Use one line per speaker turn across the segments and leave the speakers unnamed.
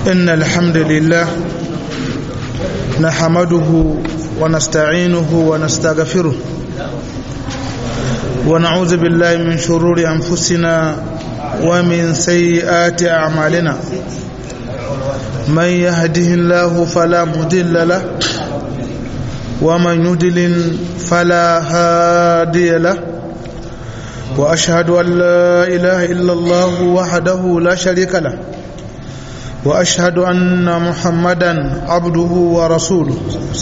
إن الحمد لله نحمده ونستعينه ونستغفره ونعوذ بالله من شرور أنفسنا ومن سيئات أعمالنا من يهده الله فلا مضل له ومن يضلل فلا هادي له وأشهد أن لا إله إلا الله وحده لا شريك له وأشهد أن محمدا عبده ورسوله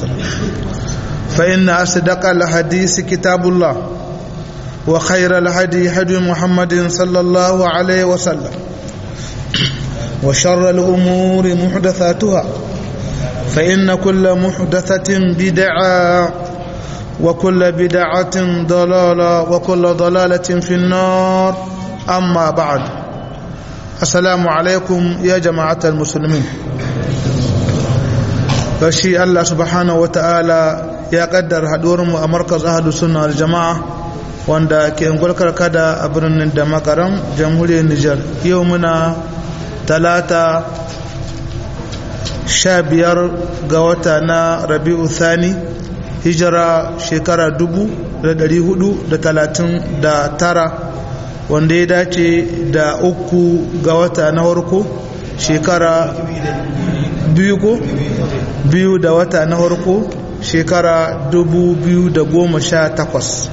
فإن أصدق الحديث كتاب الله وخير الهدي هدي محمد صلى الله عليه وسلم وشر الأمور محدثاتها فإن كل محدثة بدعة وكل بدعة ضلالة وكل ضلالة في النار أما بعد السلام عليكم يا جماعة المسلمين فشي الله سبحانه وتعالى يا قدر هدورم مركز أهل السنة الجماعة wanda ke ngulkar kada a birnin da makaram jamhuriyar Nijar yau muna talata sha biyar ga wata na rabi'u thani hijira shekara dubu da dari hudu da talatin da tara wanda ya dace da uku ga wata na warko shekara biyu ko biyu da wata na warko shekara dubu biyu da goma sha takwas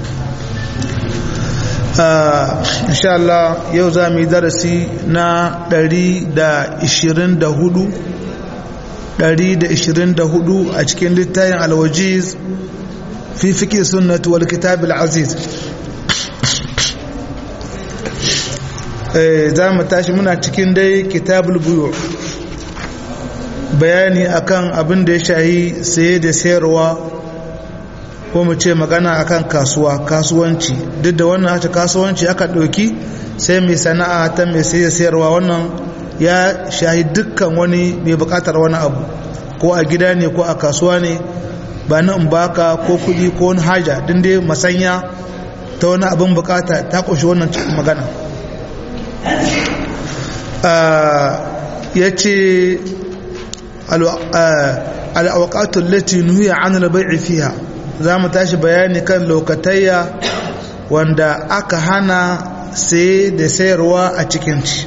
insha Allah yau za mu yi darasi na 124 124 a cikin littayin alwajiz fi fiƙi sunnatu wal kitab al-aziz za mu tashi muna cikin dai kitabul buyu bayani akan abin da ya shahi saye da sayarwa ko mu ce magana akan kasuwa kasuwanci duk da wannan haka kasuwanci aka ɗauki sai mai sana'a ta mai saye sayarwa wannan ya shahi dukkan wani mai bukatar wani abu ko a gida ne ko a kasuwa ne ba na in baka ko kuɗi ko wani haja din dai masanya ta wani abin bukata ta ƙunshi wannan cikin magana ya ce al'awakatun lati nuhiya an labai fiha za mu tashi bayani kan lokatayya wanda aka hana saye da sayarwa a cikinci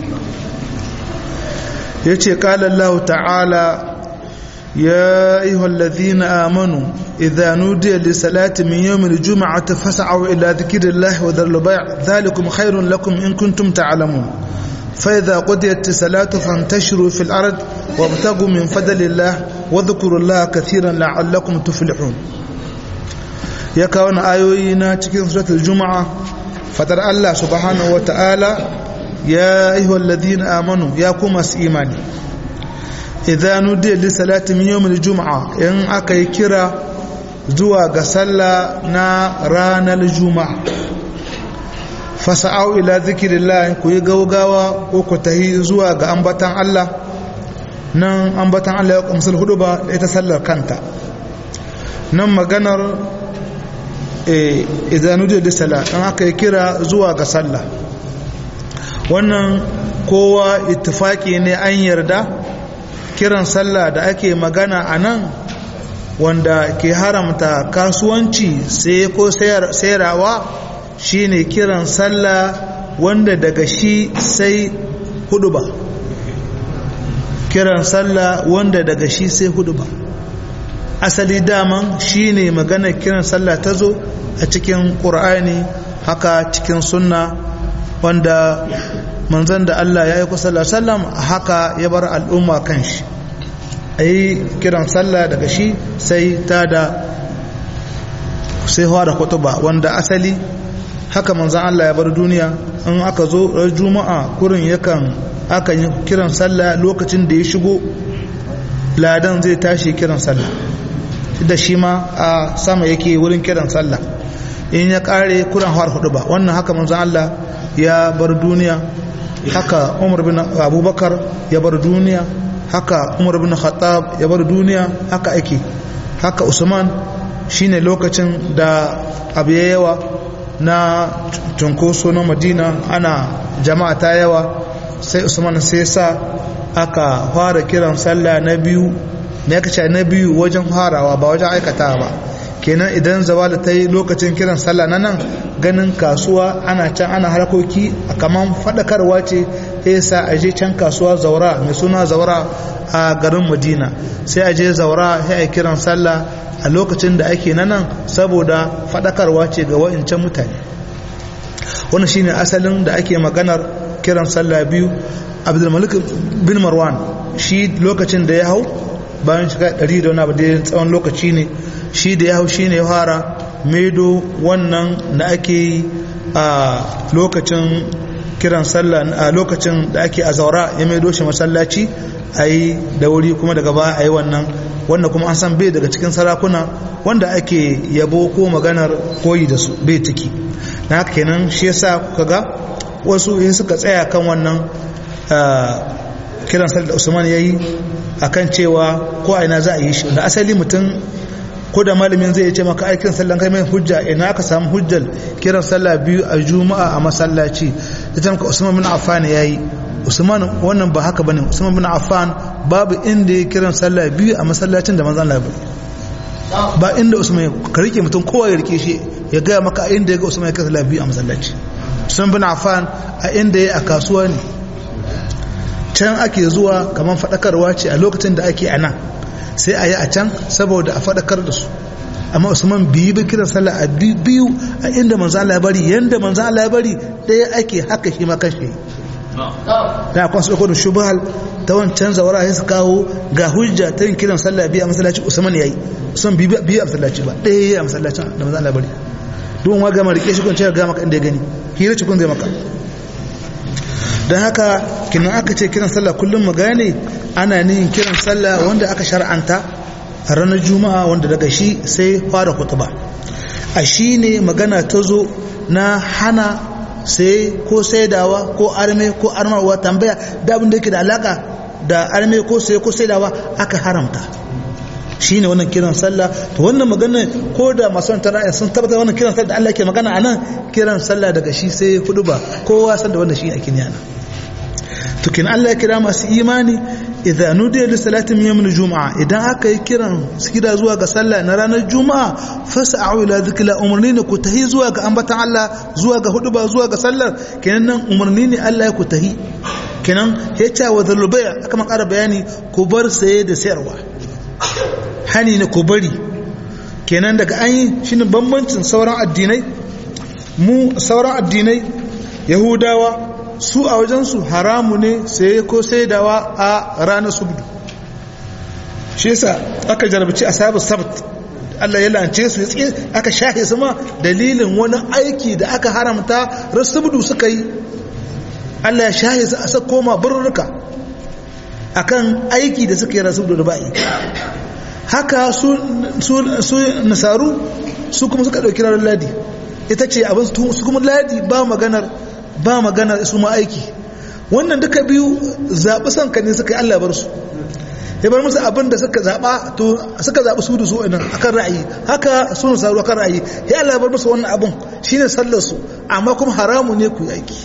ya ce ƙalallahu ta'ala يا أيها الذين آمنوا إذا نودي لصلاة من يوم الجمعة فاسعوا إلى ذكر الله وذروا البيع ذلكم خير لكم إن كنتم تعلمون فإذا قضيت الصلاة فانتشروا في الأرض وابتغوا من فضل الله واذكروا الله كثيرا لعلكم تفلحون ya kawo na ayoyi na cikin suratul juma'a fatar Allah subhanahu ta'ala ya ayyuhal ladina amanu ya kuma su imani idan nudiya li salati min yawmil juma'a in aka yi kira zuwa ga sallah na ranar juma'a fasa'au ila zikrillah ku yi gaugawa ko ku tahi zuwa ga ambatan Allah nan ambatan Allah ya kumsul hudu ba da ita sallar kanta nan maganar idanu da sala dan aka yi kira zuwa ga sallah wannan kowa ittifaki ne an yarda kiran sallah da ake magana a nan wanda ke haramta kasuwanci sai ko sayarwa shine kiran sallah wanda daga shi sai hudu ba kiran sallah wanda daga shi sai hudu ba asali daman shine maganar kiran sallah ta zo a cikin ƙur'ani haka cikin sunna wanda manzan da Allah ya yi kusa sallam haka ya bar al'umma kan shi a yi kiran sallah daga shi sai ta da sai da kutuba wanda asali haka manzan Allah ya bar duniya in aka zo juma'a kurin yakan aka yi kiran sallah lokacin da ya shigo ladan zai tashi kiran sallah da shi ma a sama yake wurin kiran sallah in ya kare kuran har hudu ba wannan haka manzon Allah ya bar duniya haka Umar bin Abubakar ya bar duniya haka Umar bin Khattab ya bar duniya haka ake haka Usman shine lokacin da abu ya yawa na cunkoso na Madina ana jama'a ta yawa sai usman sai sa aka fara kiran sallah na biyu me aka ce na biyu wajen farawa ba wajen aikata ba kenan idan zawala ta yi lokacin kiran sallah na nan ganin kasuwa ana can ana harkoki a kaman faɗakarwa ce ya sa a je can kasuwa zaura mai suna zaura a garin madina sai a je zaura sai a kiran sallah a lokacin da ake na nan saboda faɗakarwa ce ga wa'incan mutane wannan shine asalin da ake maganar kiran sallah biyu abdulmalik bin marwan shi lokacin da ya hau bayan shiga ɗari da wani abu da tsawon lokaci ne shi da ya hau shi ne ya fara maido wannan da ake yi a lokacin kiran sallah a lokacin da ake a zaura ya maido shi masallaci a yi da wuri kuma daga baya a yi wannan wanda kuma an san bai daga cikin sarakuna wanda ake yabo ko maganar koyi da su bai ciki na haka kenan shi yasa kuka ga wasu in suka tsaya kan wannan kiran sallah da usman ya yi a kan cewa ko a ina za a yi shi da asali mutum ko da malamin zai ce maka aikin sallan kai mai hujja ina aka samu hujjal kiran sallah biyu a juma'a a masallaci ita maka usman bin affan ya yi usman wannan ba haka bane usman bin affan babu inda ya kiran sallah biyu a masallacin da manzon Allah ba inda usman ka rike mutum kowa ya rike shi ya gaya maka a inda ya ga usman ya kiran sallah biyu a masallaci usman bin affan a inda ya a kasuwa ne can ake zuwa kamar faɗakarwa ce a lokacin da ake a nan sai a yi a can saboda a faɗakar da su amma usman biyu bi kiran sallah a biyu a inda manzo Allah ya bari yanda manzo Allah ya bari ɗaya ake haka shi ma kashe da akwai su da shubhal ta wancan zawara sai su kawo ga hujja ta yin kiran sallah biyu a masallaci usman yayi usman biyu biyu a masallaci ba ɗaya yayi a masallacin da manzo Allah ya bari don wa gama rike shi kun ce ga maka inda ya gani hira ci kun zai maka don haka kinan aka ce kiran sallah kullum mu gane ana nihin kiran sallah wanda aka shar'anta a ranar juma'a wanda daga shi sai fara kutuba a shi ne magana ta zo na hana sai ko saidawa ko arme ko armarwa tambaya da abin da yake da alaka da arme ko sai ko saidawa aka haramta shi ne wannan kiran sallah to wannan magana ko da masu ra'ayi sun tabbatar wannan kiran sallah da Allah ke magana a nan kiran sallah daga shi sai hudu ba kowa san da wannan shi ake niyana to kin Allah ya kira masu imani idan nudiya li salati min yawmil juma'a idan aka yi kiran sikida zuwa ga sallah na ranar juma'a fas'au ila dhikra umarni ne ku tahi zuwa ga ambatan Allah zuwa ga hudu ba zuwa ga sallar kenan nan umarni ne Allah ya ku tahi kenan ya ce wa zalubaya aka makara bayani ku bar saye da sayarwa hani ne ku bari kenan daga an yi shine bambancin sauran addinai mu sauran addinai yahudawa su a wajensu haramu ne sai ko saidawa a ranar subdu shi yasa aka jarabci asabu sabt Allah ya lance su aka shahe su ma dalilin wani aiki da aka haramta rasubdu suka yi Allah ya shahe su a sako ma burruka akan aiki da suka yi rasubdu da ba'i haka su nasaru su kuma suka ɗauki ranar ladi ita ce abin su kuma ladi ba maganar ba maganar su ma aiki wannan duka biyu zaɓi son ka ne suka yi Allah bar su ya bar musu abin da suka zaɓa to suka zaɓi su da su nan akan ra'ayi haka su nasaru akan ra'ayi ya Allah bar musu wannan abin shine sallar su amma kuma haramu ne ku yi aiki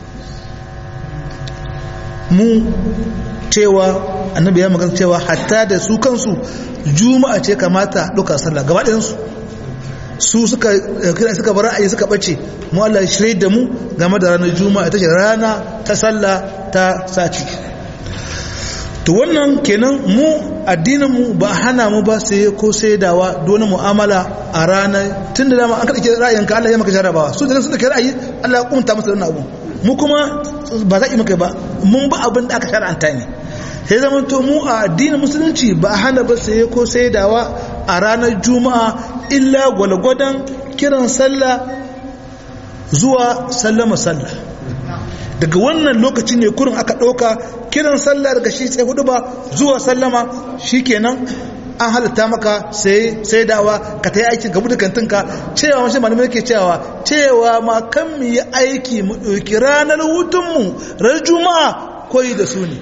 mu cewa annabi ya magana cewa hatta da su kansu juma'a ce kamata duka sallah gaba ɗayansu su suka kira suka bar ra'ayi suka bace mu Allah shirye da mu game da ranar juma'a ita ce rana ta sallah ta sati to wannan kenan mu addinin mu ba hana mu ba sai ko sai dawa dole mu'amala a ranar tun da dama an kada ke ra'ayin ka Allah ya maka jarabawa su da su da ke ra'ayi Allah ya kunta musu wannan abu mu kuma ba za ki maka ba mun ba abin da aka shar'anta ne sai zaman to mu a addinin musulunci ba hana ba sai ko sai dawa a ranar juma'a illa gwalgwadon kiran sallah zuwa sallama sallah daga wannan lokaci ne kurin aka ɗauka kiran sallah daga shi sai hudu ba zuwa sallama shi kenan an halitta maka sai sai dawa ka ta yi aikin gabu da kantinka cewa mashi malamai ke cewa cewa ma kan mu yi aiki mu ɗauki ranar hutunmu ran juma'a koyi da su ne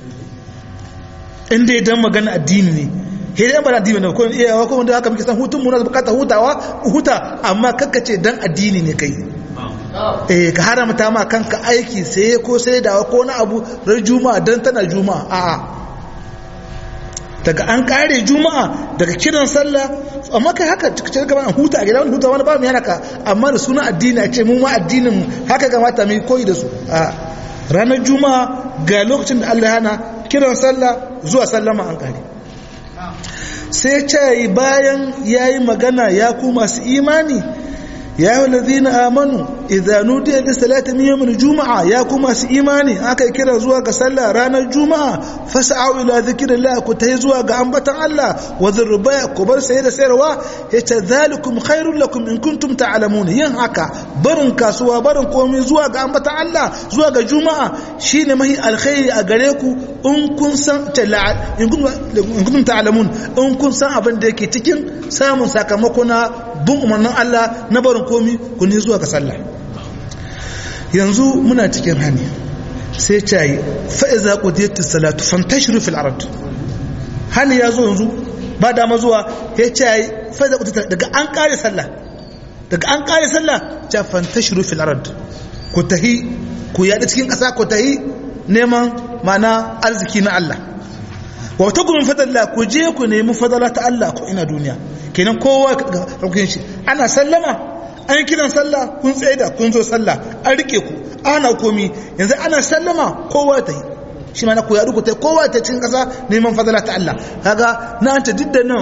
inda ya dan magana addini ne hidai yan ba addini ne ko iyawa ko wanda haka muke san hutun mu na bukata hutawa huta amma kakkace dan addini ne kai eh ka haramta ma kanka aiki sai ko sai dawa ko na abu ran juma'a dan tana juma'a a'a daga an kare juma'a daga kiran sallah amma kai haka cikin gaban an huta a gida wani huta wani ba mu yana ka amma da suna addini a ce mu ma addinin mu haka kamata mu koyi da su a ranar juma'a ga lokacin da Allah hana kiran sallah zuwa sallama an kare sai ce bayan yayi magana ya ku masu imani ya yi walazina amanu idanu da da salata min yawmin juma'a ya kuma su imani aka kira zuwa ga sallah ranar juma'a fas'au ila zikrillah ku tayi zuwa ga ambatan Allah wa zurba ku bar sai da sayarwa yace zalikum khairul lakum in kuntum ta'lamun yin haka barin kasuwa barin komai zuwa ga ambatan Allah zuwa ga juma'a shine mahi alkhairi a gare ku in kun san in kuntum ta'lamun in kun san abin da yake cikin samun sakamako na bin umarnin Allah na barin komi ku ne zuwa ga sallah yanzu muna cikin hani sai ce yi fa'iza ƙudiyattun salatu fantashiru fil arad hani ya zo yanzu ba dama zuwa ya ce yi fa'iza ƙudiyattun daga an ƙare sallah daga an ƙare sallah ce fantashiru fil arad ku tahi ku yaɗa cikin ƙasa ku tahi neman mana arziki na Allah wa ta gumin fadalla ku je ku nemi fadala ta Allah ko ina duniya kenan kowa ga shi ana sallama an kiran sallah kun tsaida kun zo sallah an rike ku ana komi yanzu ana sallama kowa ta yi shi ma na ku yaɗu ku ta kowa ta cikin ƙasa neman fadala ta Allah kaga na an ta duk da nan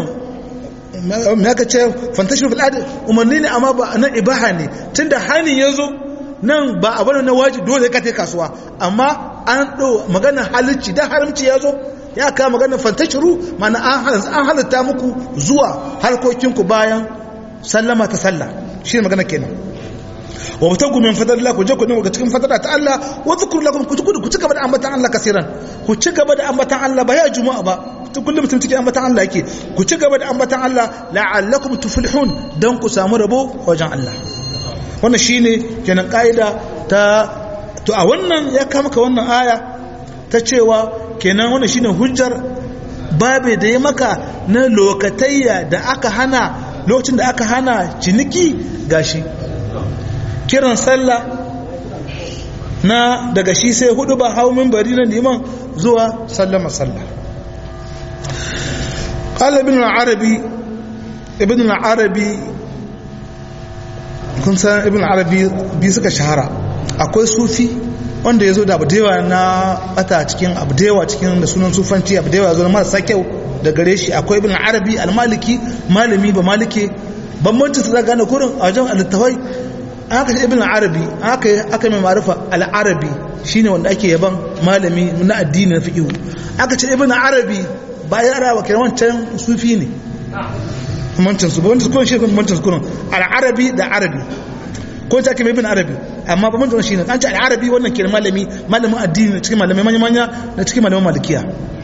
me aka ce fantashin fil adi umarni ne amma ba na ibaha ne tunda hani ya zo nan ba a bane na waji dole ka ta kasuwa amma an ɗo magana halicci dan haramci ya zo ya kama magana fantashiru mana an halitta muku zuwa harkokinku bayan sallama ta sallah shi ne magana kenan wa mutagu min fadlillah ku je ku nemi cikin fadla ta Allah wa zikru lakum ku kudu ku ci gaba da ambatan Allah kasiran ku ci gaba da ambatan Allah ba ya juma'a ba kullum mutum cikin ambatan Allah yake ku ci gaba da ambatan Allah la'allakum tuflihun dan ku samu rabo wajen Allah wannan shine kenan kaida ta to a wannan ya kama ka wannan aya ta cewa kenan wannan shine hujjar babe da ya maka na lokatayya da aka hana lokacin da aka hana ciniki gashi kiran sallah na daga shi sai hudu ba hau bari na liman zuwa sallama sallah qala ibn al-arabi ibn al-arabi kun san ibn al-arabi bi suka shahara akwai sufi wanda ya zo da abudewa na bata cikin abudewa cikin da sunan sufanci abudewa zo na marasa kyau da gare shi akwai ibn arabi almaliki malami ba malike bambancin su gane kurin a wajen alittawai aka ce ibn arabi aka aka mai marufa al-arabi shine wanda ake yaban malami na addini na fiqh aka ce ibn arabi ba ya arawa kiran wancan sufi ne bambancin su bambancin kurin shi bambancin su kurin al-arabi da arabi ko ta kime ibn arabi amma ba mun shi ne an ce al-arabi wannan ke malami malamin addini cikin malamai manya manya da cikin malaman malikiya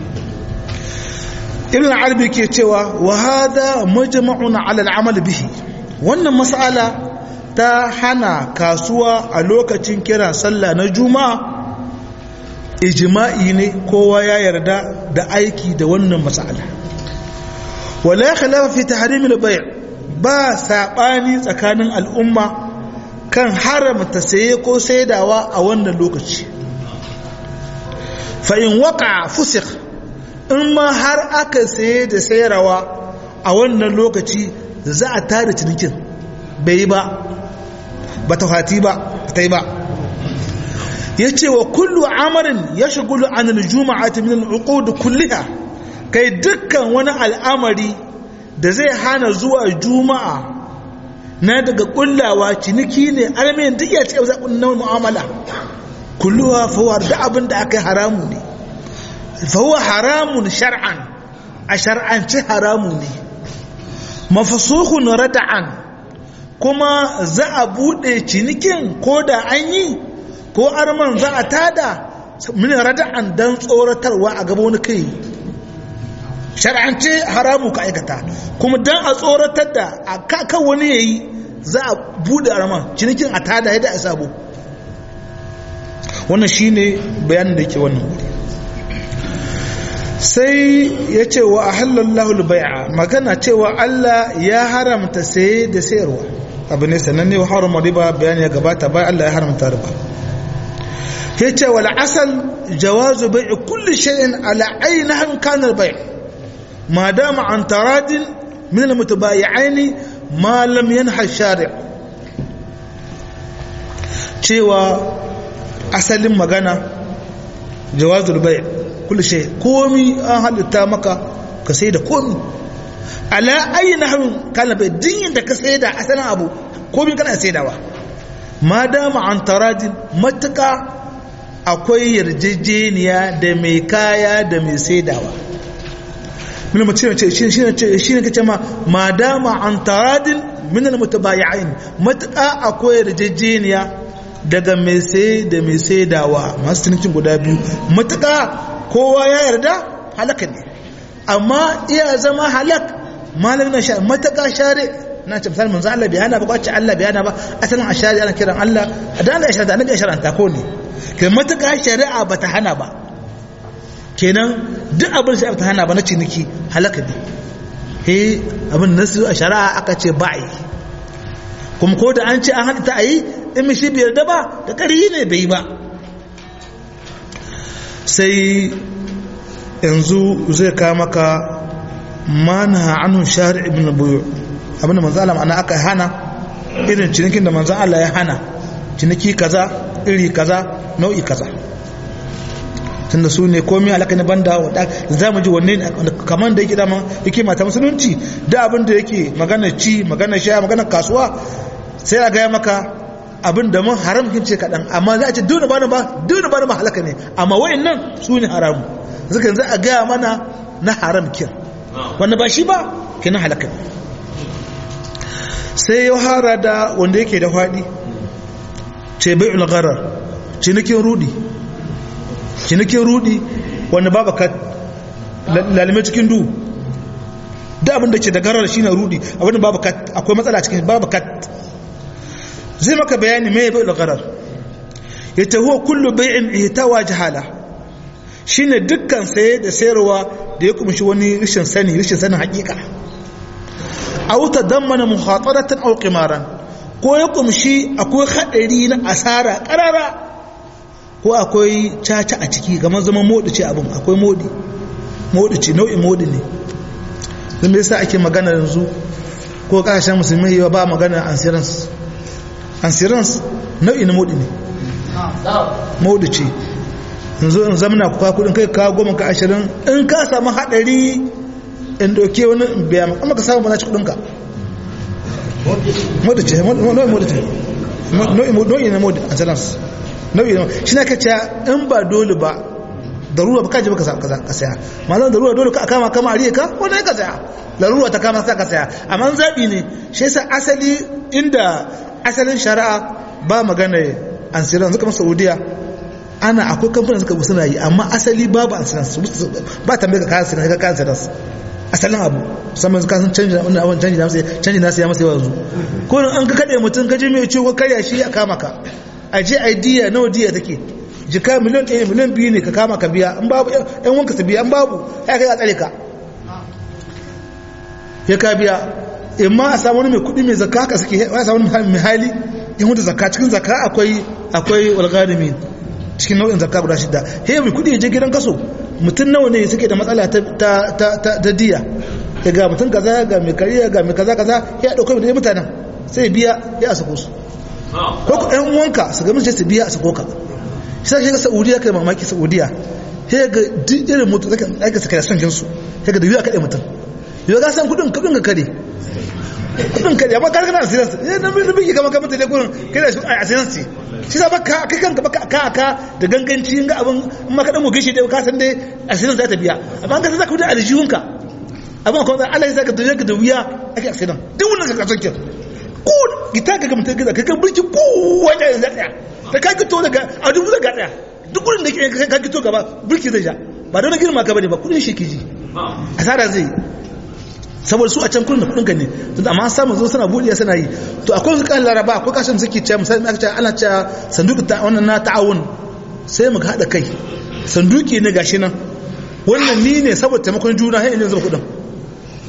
ibn arabi ke cewa wa hada majma'un 'ala al-amal bihi wannan mas'ala ta hana kasuwa a lokacin kira sallah na juma'a ijma'i ne kowa ya yarda da aiki da wannan mas'ala wala khilafa fi tahrim al-bay' ba sabani tsakanin al'umma kan haramta saye ko saidawa a wannan lokaci fa'in waka fusik in ma har aka saye da sayarwa a wannan lokaci za a tare cinikin bai yi ba ba ta fati ba ta yi ba ya ce wa kullu amarin ya shagulu an aljuma'a ta min al'uqud kulliha kai dukkan wani al'amari da zai hana zuwa juma'a na daga kullawa ciniki ne almin duk ya ce za kunna mu'amala kulluwa fawar da abin da aka yi haramu ne fahuwa haramun shar'an a shar'ance haramu ne mafasuhun rada'an kuma za a bude cinikin ko da an yi ko arman za a tada min rada'an dan tsoratarwa a gaba wani kai shar'ance haramu ka aikata kuma dan a tsoratar da a kan wani yayi za a bude arman cinikin a tada yadda a sabo wannan shine bayanin da yake wannan wuri sai ya ce wa ahallallahu bai'a magana cewa Allah ya haramta saye da sayarwa abu ne sannan ne harama riba bayani ya gabata bayan Allah ya haramta riba ya ce wal asal jawazu bai'i kulli shay'in ala ainihin kanar bai ma dama an taradin min al mutabayi'aini ma lam yanha shari' cewa asalin magana jawazul bai kulli shay komi an halitta maka ka sai da komi ala ayi nahwin kana bai din da ka sai da asalin abu komi kana saidawa ma dama an taradin matuka akwai yarjejeniya da mai kaya da mai saidawa min mutum ce shi ne shi ne kace ma ma dama an taradin min al mutabayi'ain matuka akwai yarjejeniya daga mai sai da mai saidawa masu cinikin guda biyu matuka kowa ya yarda halaka ne amma iya zama halak malam na sha mataka share na ce misali manzo Allah bai hana ba kwace Allah bai hana ba asalin a shari'a ana kiran Allah dan Allah ya shari'a annabi ya shari'a ko ne kai mataka shari'a bata hana ba kenan duk abin shari'a bata hana ba na ciniki halaka ne he abin nasu a shari'a aka ce ba'i kuma ko da an ce an hada ta ayi in mishi bai yarda ba da ƙari ne bai ba sai yanzu zai kawo maka mana anu shahar ibn buyu abinda manzo Allah ana aka hana irin cinikin da manzo Allah ya hana ciniki kaza iri kaza nau'i kaza tunda su ne komai alaka ne banda wadda za mu ji wanne kamar da yake dama yake mata musulunci da abin da yake magana ci magana sha magana kasuwa sai a gaya maka abin da mun haram kin ce kaɗan amma za a ce duna ba ba duna ba ba halaka ne amma wayan nan su ne haramu zuka za a gaya mana na haram kin wanda ba shi ba kina halaka ne sai ya hara da wanda yake da faɗi ce bai ulgarar cinikin rudi cinikin rudi wanda babu ka lalime cikin du da abin da ke da garar shine rudi abin da babu kat akwai matsala cikin babu kat zai maka bayani mai bai ulgarar yace huwa kullu bai'in ihtawa jahala shine dukkan saye da sayarwa da ya kumshi wani rishin sani rishin sanin hakika aw tadammana mukhataratan aw qimaran ko ya kumshi akwai hadari na asara karara ko akwai caca a ciki kamar zaman modi ce abin akwai modi modi ce nau'in modi ne zan me yasa ake magana yanzu ko kasashen musulmi yawa ba magana insurance insurance nau'in modi ne modi ce yanzu in zamana ku kudin kai ka goma ka ashirin in ka samu hadari in doke wani biya maka amma ka samu bana ci kudinka modi ce nau'in modi ce nau'in na modi insurance nau'i na shi na kace in ba dole ba darura ba kaji ba ka saya malam darura dole ka kama kama ariye ka wanda ka saya larura ta kama sa ka saya amma zabi ne shi yasa asali inda asalin shari'a ba magana insurance zuka masa saudiya ana akwai kamfanin suka suna yi amma asali babu insurance ba tambaye ka kayan sinai ka kayan insurance asalin abu musamman ka san canji na abin canji na canji na siya masa yanzu ko an ka kade mutum ka je mai ciwo karya shi ya kama ka a je a diya nawa diya take jika miliyan ɗaya miliyan biyu ne ka kama ka biya in babu yan wanka su biya in babu ya kai a tsare ka ya ka biya in ma a samu wani mai kuɗi mai zakka haka suke ya samu mai hali in hudu zakka cikin zakka akwai akwai walgarimin cikin nau'in zakka guda shida he mai kudi je gidan kaso mutum nawa ne suke da matsala ta ta diya ya ga mutum kaza ga mai kariya ga mai kaza kaza ya dauka da mutanen sai biya ya sako su ko ku ɗan uwanka su ga mun su biya a sako ka shi sai ga Saudiya kai mamaki Saudiya he ga duk irin mutum zaka aika saka son jinsu he ga da biya kade mutum yau ga san kudin kudin ga kare kudin kare amma kar kana asiransu eh na bin biki kama kama tele gurin kai da su a asiransu shi sa baka kai kanka baka ka ka da ganganci ga abin in maka dan mu gishi dai ka san dai asirin za ta biya amma ka saka kudin aljihunka abin ko Allah ya saka duniya ka da wuya ake asirin duk wannan ka kasance ko gita ka ga mutum ka ga burki ko wajen yanzu daya da ka gito daga a dubu daga daya duk gurin da ka gito gaba burki zai ja ba don girma ka bane ba kudin shi kiji asara zai saboda su a can kullum da kudin ka ne tunda amma samun zo suna buɗiya suna yi to akwai su kan laraba akwai kashin suke cewa misali aka ce ana cewa sanduki ta wannan na ta'awun sai mu haɗa kai sanduki ne gashi nan wannan ni ne saboda taimakon juna sai in zuba kudin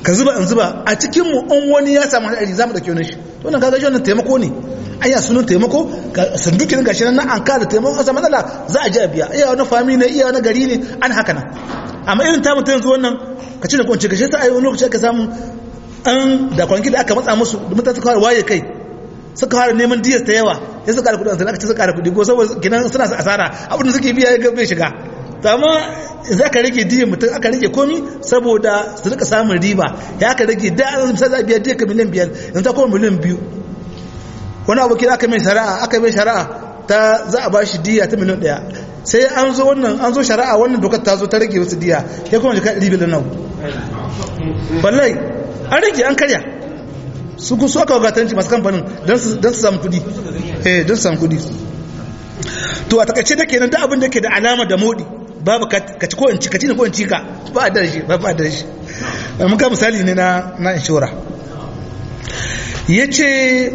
ka zuba in zuba a cikin mu in wani ya samu hadari za mu dauke wani shi to wannan kaga shi wannan taimako ne aya sunan taimako sandukin gashi nan an kada taimako kasa matsala za a ji a biya iya wani fami ne iya wani gari ne an haka nan amma irin ta mutum yanzu wannan ka ci da kwanci ka shi ta ayi wani lokaci aka samu an da kwanki da aka matsa musu da mutane suka waye kai suka fara neman diyar ta yawa ya suka ƙara kuɗi aka ce suka ƙara kuɗi ko saboda kinan suna asara abin da suke biya ya bai shiga to amma za ka rage diyar mutum aka rage komi saboda su rika samun riba ya aka rage da an misali za a biya diyar ka miliyan biyar yanzu ta kuma miliyan biyu wani abu kira aka mai shari'a aka mai shari'a ta za a ba shi diya ta miliyan ɗaya sai an zo wannan an zo shari'a wannan dokar ta zo ta rage wasu diya ya kuma jika ɗari biliyan nan wallahi an rage an karya su ku su aka wagatanci masu kamfanin don su samu kudi eh don su samu kudi to a takaice da kenan da abin da ke da alama da modi babu ka ci ko in ci ka ci ne ko in ci ka ba a darashi ba ba a darashi mun ka misali ne na na inshora yace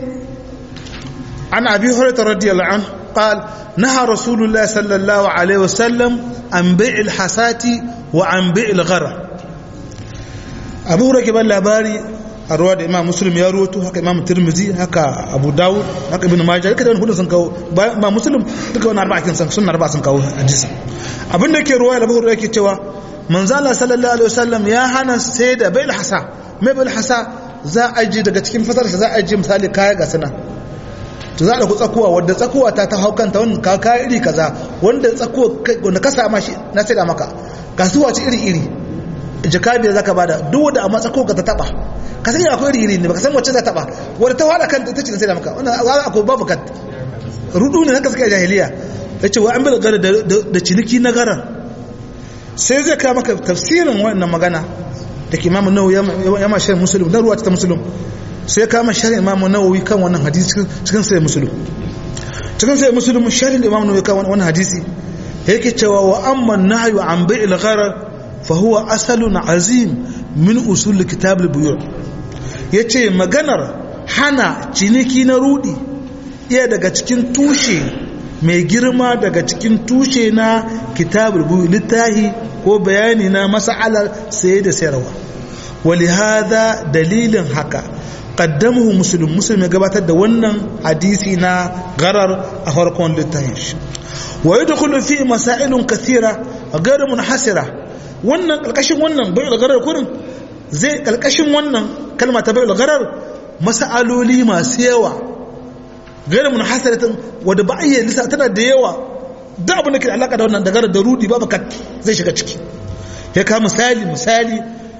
an abi hurairah radiyallahu anhu قال نهى رسول الله صلى الله عليه وسلم عن بيع الحسات وعن بيع الغرر أبو هريرة بن labari a ruwa da imam muslim ya ruwato haka imam tirmizi haka abu dawud haka ibn majah duka da wani hudun sun kawo imam muslim duka wani arba'akin sun sunna arba'a sun kawo hadisi abin da ke ruwa da buhari yake cewa manzo Allah sallallahu alaihi wasallam ya hana sai da bil hasa mai bil hasa za a ji daga cikin fasarsa za a ji misali kaya ga sana to za a ɗauki tsakuwa wadda tsakuwa ta ta hau kanta wanda ka kaya iri kaza wanda tsakuwa wanda ka sama shi na sai da maka kasuwa ce iri iri jaka biyar zaka bada duk wanda amma tsakuwa ka ta taba ka sani akwai iri iri ne baka san wacce za ta taba wadda ta wada kanta ita ce sai da maka wannan za akwai babu kat rudu ne haka suka yi jahiliya yace wa an bil gara da ciniki na garar sai zai kawo maka tafsirin wannan magana da ke imamu nawawi ya ma shirin musulun na ruwa ta musulun sai kama shirin imamu nawawi kan wannan hadisi cikin sai musulun cikin sai musulun shirin imamu nawawi kan wannan hadisi yake cewa wa amma nahyu an bai'il gharar fa huwa asalun azim min usul kitab al-buyu yace maganar hana ciniki na rudi iya daga cikin tushe mai girma daga cikin tushe na kitab al-buyu littahi ko bayani na mas'alar saye da sayarwa ولهذا dalilin haka قدمه مسلم مسلم ya gabatar da wannan hadisi na garar a farkon littafin shi wa yadkhulu fi masailun kathira ghayr munhasira wannan kalkashin wannan bai'ul garar kurin zai kalkashin wannan kalma ta bai'ul garar masaloli masu yawa ghayr munhasiratin wanda ba iya lissa tana da yawa da abin da ke alaka da wannan da garar da rudi babu kat zai shiga ciki ya ka misali misali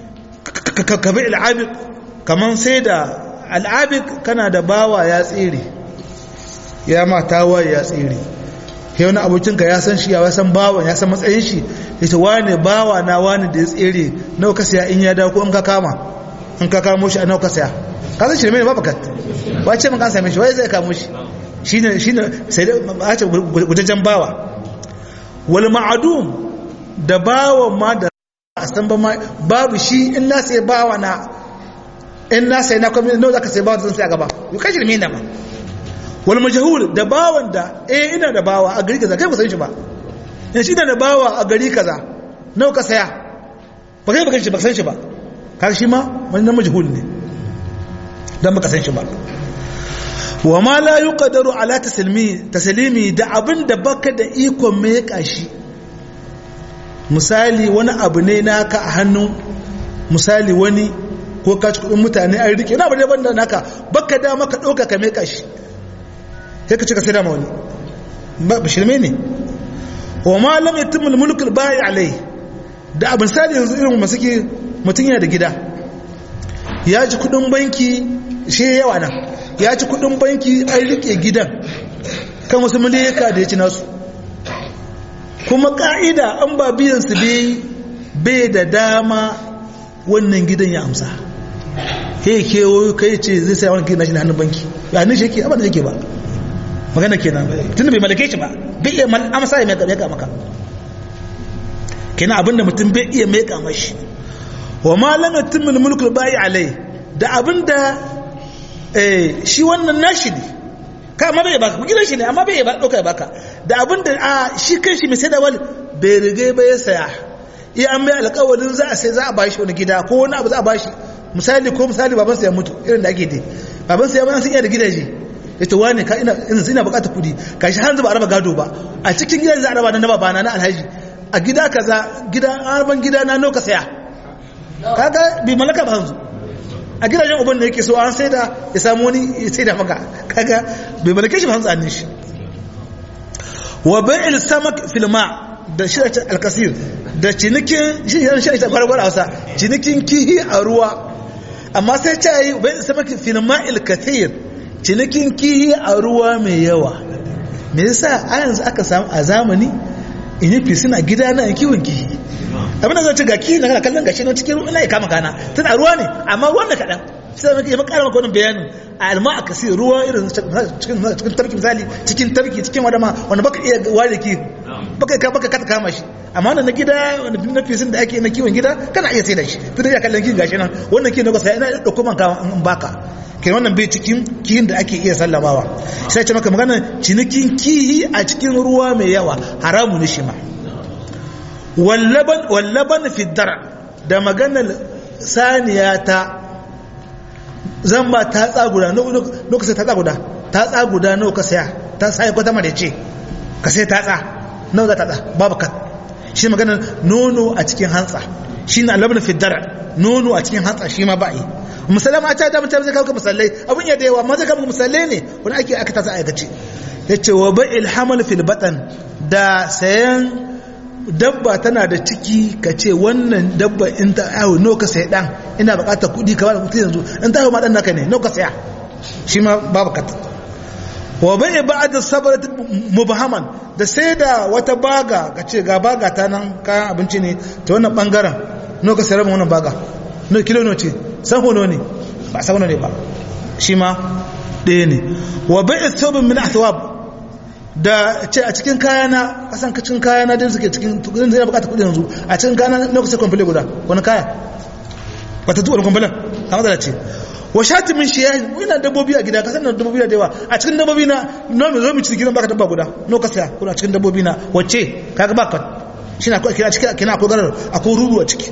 ka bai'ul abid kaman sai da al'abik kana da bawa ya tsere ya mata waye ya tsere ya wani abokinka ya san shi ya san bawan ya san matsayin shi ya ce wane bawa na wane da ya tsere nawa ka siya in ya dawo ko in ka kama in ka kamo shi a nawa ka siya ka san shi ne mai mafakat ba ce mun kan same shi wai zai kamo shi shine shine sai da a ce gudajen bawa wal ma'adum da bawan ma da a san ba ma babu shi in na sai bawa na in na sai na kwamini nawa zaka sai bawa zan sai a gaba yau kashi da ma wal majhul da bawan da eh ina da bawa a gari kaza kai ba san shi ba in shi da bawa a gari kaza nawa ka saya ba kai ba kan shi ba san shi ba kaga shi ma wani na majhul ne dan baka san shi ba wa ma la yuqdaru ala taslimi taslimi da abin da baka da ikon me ya kashi misali wani abu ne naka a hannun misali wani ko ka ci kudin mutane an rike na bane banda naka baka da maka dauka ka meka shi sai ka cika sai da wani ba shirme ne wa ma lam yatimul mulk al bai alai da abin sali yanzu irin masu ke mutun yana da gida ya ji kudin banki shi yawa nan ya ci kudin banki an rike gidan kan wasu miliyaka da ya ci nasu kuma ka'ida an ba biyan su bai da dama wannan gidan ya amsa ke kewayo kai ce zai sai wani gina shi na hannun banki ya hannun shi yake abin da yake ba magana kenan tunda bai malake shi ba bai iya amsa ya meka maka kenan abin da mutum bai iya meka mashi wa ma lam yatimul mulku bai alai da abin da shi wannan nashi ne ka amma bai baka gidan shi ne amma bai ba dauka ya baka da abin da a shi kan shi mai sai da wal bai riga ba ya saya iya an mai alƙawarin za a sai za a bashi wani gida ko wani abu za a bashi misali ko misali babansa ya mutu irin da ake dai babansa ya mana sun iya da gidaje ya ce wani ka ina ina bukatar kudi ka shi har ba a raba gado ba a cikin gidan za a raba na babana na alhaji a gida kaza gida arban gida na nauka saya kaga bi malaka ba hanzu a gidajen uban da yake so an sai da ya samu wani ya sai da maka kaga bai malake shi ba hanzu annin shi wa bai'il samak fil ma da shi alkasir da cinikin shi shi shi gwargwar hausa cinikin kihi a ruwa amma sai ta yi bai'il samak fil ma'il kathir cinikin kihi a ruwa mai yawa me yasa a yanzu aka samu a zamani in yi fisina gida na kiwon kihi abin da zai ci ga kihi na kana kallon gashi na cikin ruwa ina ya kama kana tun a ruwa ne amma ruwan da kaɗan sai maka yaba ƙara maka wannan bayanin a alma a kasi ruwa irin cikin tarki misali cikin tarki cikin wadama wanda baka iya ware ki baka ka baka kata kama shi amma na gida wanda na fisin da ake na kiwon gida kana iya sai da shi tun da ya kallon kihin gashi nan wannan kihin da ka sai ina da kuma in baka kai wannan bai cikin kihin da ake iya sallamawa sai ce maka magana cinikin kihi a cikin ruwa mai yawa haramu ne shi ma wallaban wallaban fiddara da maganar saniya ta zan ba ta tsaguda lokacin ta tsaguda ta tsaguda nawa ka saya ta sai ko ta mare ce ka sai ta tsa nawa za ta tsa babu kat shi maganar nono a cikin hantsa shi na labarin fiddara nono a cikin hantsa shi ma ba yi musalama a ta mutum zai kawo musallai abin ya da yawa ma zai kawo musallai ne wani ake aka tasa aikace ya ce wa ba ilhamal fil batan da sayan dabba tana da ciki ka ce wannan dabba in ta awo no ka sai dan ina bukatar kudi ka bada kudi yanzu in ta awo ma dan naka ne no ka saya shi ma babu kata wa bai ba'da sabarat mubhaman da sai da wata baga ka ce ga baga ta nan kayan abinci ne ta wannan bangaren no ka sayar wannan baga no kilo no ce san hono ne ba san hono ne ba shi ma ɗaya ne wa bai thawbin min athwab da ce a cikin kayana kasan cikin kayana din suke cikin tudin zai bukata kudi yanzu a cikin kayana lokacin kwamfile guda wani kaya wata tuwar kwamfilen a matsala ce wa shati min shi yayi ina dabbobi a gida kasan da dabbobi da yawa a cikin dabbobi na no mai zo mu ci gidan baka dabba guda no ka saya kuna cikin dabbobi na wacce kaga baka shi na kira cikin kina akwai garar akwai rubu a ciki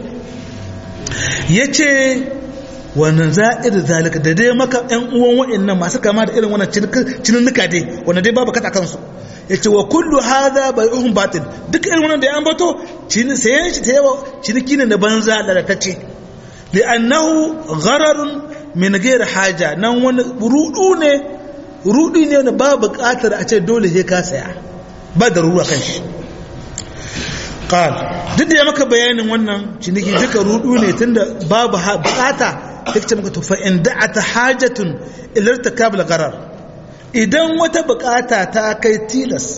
yace wannan za'ir zalika da dai maka ƴan uwan wa'annan masu kama da irin wannan cininnuka dai wanda dai babu kata kansu yace wa kullu hadha bai'uhum batil duk irin wannan da ya ambato cin sayan shi ta yawa ciniki ne na banza lalatacce li'annahu ghararun min ghairi haja nan wani rudu ne rudi ne wanda ba buƙatar a ce dole sai ka saya ba da ruwa kan shi qal duk da ya maka bayanin wannan ciniki duka rudu ne tunda babu buƙata take maka to fa in da'ata hajatun ila irtikab al-gharar idan wata bukata ta kai tilas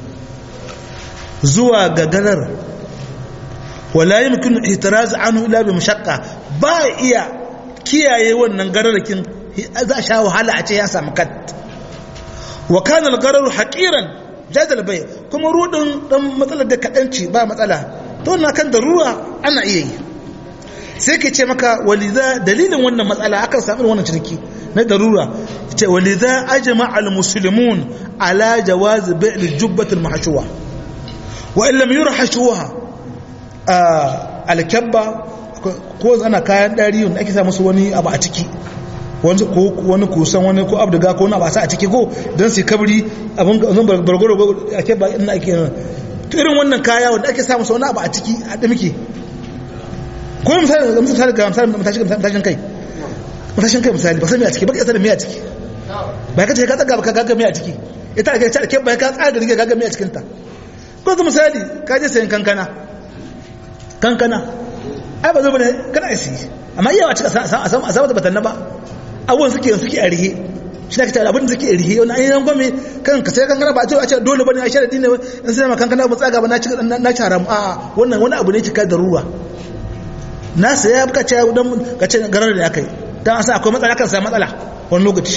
zuwa ga garar wala yumkinu ihtiraz anhu illa bi mashaqqa ba iya kiyaye wannan gararkin za sha wahala a ce ya samu kat wa kana al-gharar haqiran jadal bai kuma rudin dan matsalar da kadanci ba matsala to na kan darura ana iya yi sai ke ce maka waliza dalilin wannan matsala akan samu wannan ciniki na darura ce waliza ajma al muslimun ala jawaz bai' al jubbat al mahshuwa wa in lam yurhashuha al kabba ko ana kayan dari wanda ake sa musu wani abu a ciki wani ko wani kusan wani ko abduga ko wani abu a sa a ciki ko dan su kabri abun zan bargoro a kabba ina ake irin wannan kaya wanda ake sa musu wani abu a ciki a dimke ko misali ga misali ga misali matashin matashin kai matashin kai misali ba sai me a ciki ba ka da me a ciki ba ka ce ka tsaga ba ka ga me a ciki ita ake ce ke ba ka tsaga rige ga me a cikin ta ko ga misali ka je sayan kankana kankana ai ba zo bane kana isi amma iya wace a samu a samu da batanna ba abubuwan suke suke a rihe shi ne ka tare abin da suke a rihe wani ainihin gwame kan ka sai kankana ba a ce a ce dole bane a sharadi ne in sai ma kankana ba tsaga ba na ci na ci haram a wannan wani abu ne cika da ruwa na saya ka ce don ka ce garar da aka yi don asa akwai matsala kan sa matsala wani lokaci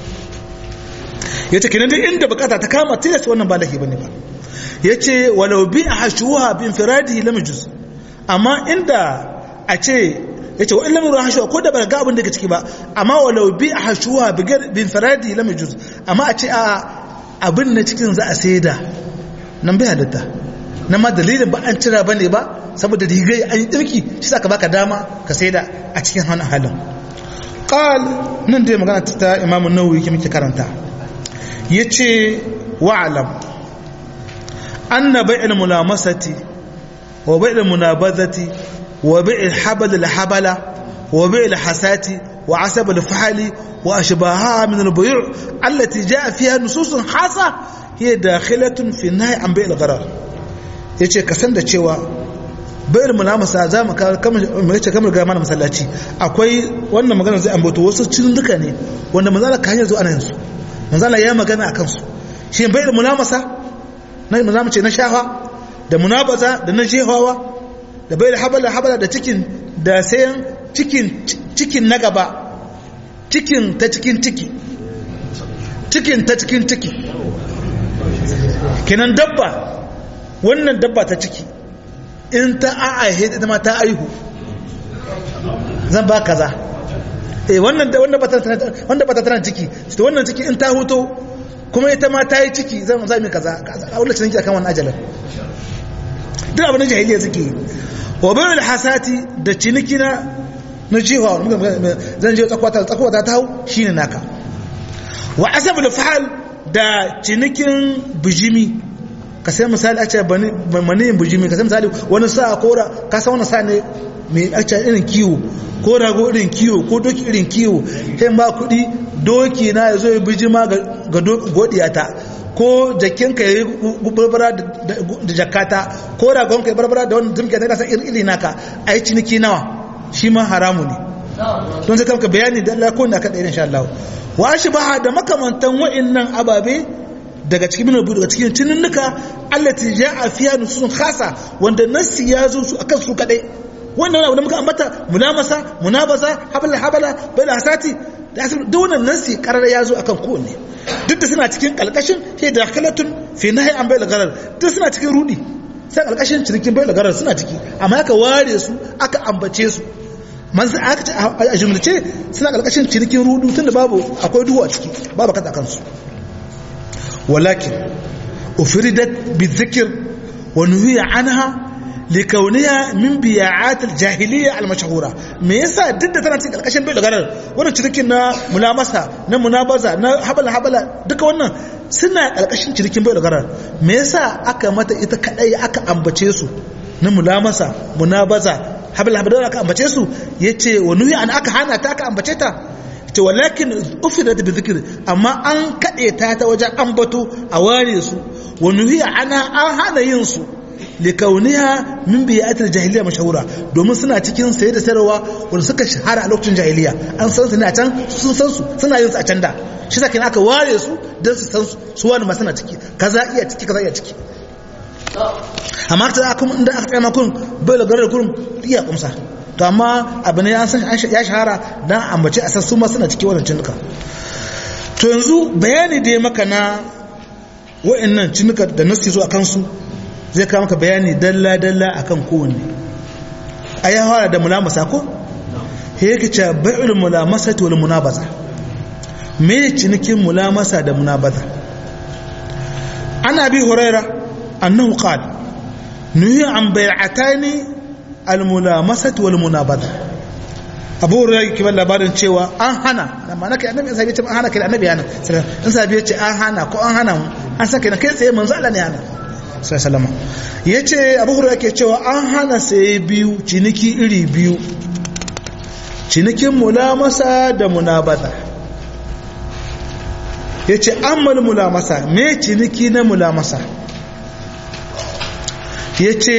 ya ce kinan duk inda bukata ta kama tilasta wannan ba lahi bane ba ya ce walau bi a hashuwa bin firadi lamijus amma inda a ce ya ce wa'in lamirin hashuwa ko da ba ga abin da ke ciki ba amma walau bi a hashuwa bin firadi lamijus amma a ce a abin na cikin za a saida nan bai halitta na ma dalilin ba an cira ba ne ba saboda rigai an yi ɗirki shi sa ka baka dama ka sai da a cikin hannun halin ƙal nan dai magana ta imamu nawawi ke muke karanta ya ce wa'alam an na bai'il mulamasati wa bai'il munabazati wa bai'il habal habala wa bai'il hasati wa asab al-fahali wa ashbaha min al-buyu' allati ja'a fiha nususun hasa hiya dakhilatun fi nahy an bai'il gharar yace ka san da cewa bayar mulamasa za mu kamar yace kamar ga mana masallaci akwai wannan magana zai ambato wasu cin duka ne wanda manzala ka hanyar zo ana yanzu manzala ya magana akan su shi bayar mulamasa na manzala ce na shafa da munabaza da na jehawa da bayar habala habala da cikin da sayan cikin cikin na gaba cikin ta cikin ciki cikin ta cikin ciki kenan dabba wannan dabba ta ciki in ta a'aihe ita ma ta aihu zan ba kaza eh wannan wanda ba ta wanda ba ta tana ciki to wannan ciki in ta huto kuma ita ma ta yi ciki zan za mu kaza a wala ciniki akan wannan ajalin duk abin da jahiliya suke wa bayan hasati da ciniki na na jiwa zan je tsakwata tsakwata ta hau shine naka wa asabul fa'al da cinikin bijimi ka sai misali a ce maniyin bujimi ka sai misali wani sa kora ka san wani sa ne mai a ce irin kiwo ko rago irin kiwo ko doki irin kiwo sai ba kuɗi doki na ya zo ya bijima ga godiyata ko jakinka ya yi barbara da jakata ko ragonka ya barbara da wani zumke ta kasa iri naka a yi ciniki nawa shi ma haramu ne don sai kamka bayani da Allah ko da aka ɗaya insha Allah wa shi ba da makamantan wa'annan ababe daga cikin min daga cikin tuninnuka allati ja'a fiha nusun khasa wanda nassi ya zo su akan su kadai wannan abu da muka ambata mulamasa munabasa habala habala bala hasati da duk wannan nassi karara ya zo akan kowanne duk da suna cikin kalkashin sai da kalatun fi nahi an bayar garar duk suna cikin rudi sai kalkashin cikin bayar garar suna ciki amma aka ware su aka ambace su manzo aka ce a jumlace suna kalkashin cinikin rudu tunda babu akwai duhu a ciki babu kada kansu ولكن أفردت بالذكر ونهي عنها لكونها من بياعات الجاهلية المشهورة me yasa duk da tana cikin karkashin bai garar wannan cirikin na mulamasa na munabaza na habala habala duka wannan suna karkashin cirikin bai garar me yasa aka mata ita kadai aka ambace su na mulamasa munabaza habala habala aka ambace su yace wa nuhi an aka hana ta aka ambace ta ce walakin ufidat bi dhikr amma an kade ta ta wajen ambato a ware su wa nuhiya ana an hana yin su likauniha min bi'atil jahiliya mashahura domin suna cikin saye da sayarwa wanda suka shahara a lokacin jahiliya an san su ne a can sun san su suna yin su a can da shi sa aka ware su don su san su wani ma suna ciki kaza iya ciki kaza iya ciki amma ta aka inda aka tsaya kun bai da garar kurum iya kumsa to amma abu ne ya san ya shahara dan ambace a san su ma suna ciki wannan cinuka to yanzu bayani da ya maka na wa'annan cinuka da nasi zo a kansu zai kawo maka bayani dalla dalla akan kowanne a ya fara da mulamasa ko he yake ce bai'ul mulamasati wal munabaza me cinikin mulamasa da munabaza ana bi huraira annahu qala nuhi an bai'atani almulamasat wal munabada abu hurairah yake ban labarin cewa an hana amma nake annabi sai ya ce an hana kai annabi hana in sabi ya ce an hana ko an hana an saka na kai tsaye manzo Allah ne hana sai sallama yace abu hurairah yake cewa an hana sai biyu ciniki iri biyu cinikin mulamasa da munabada yace ammal mulamasa me ciniki na mulamasa yace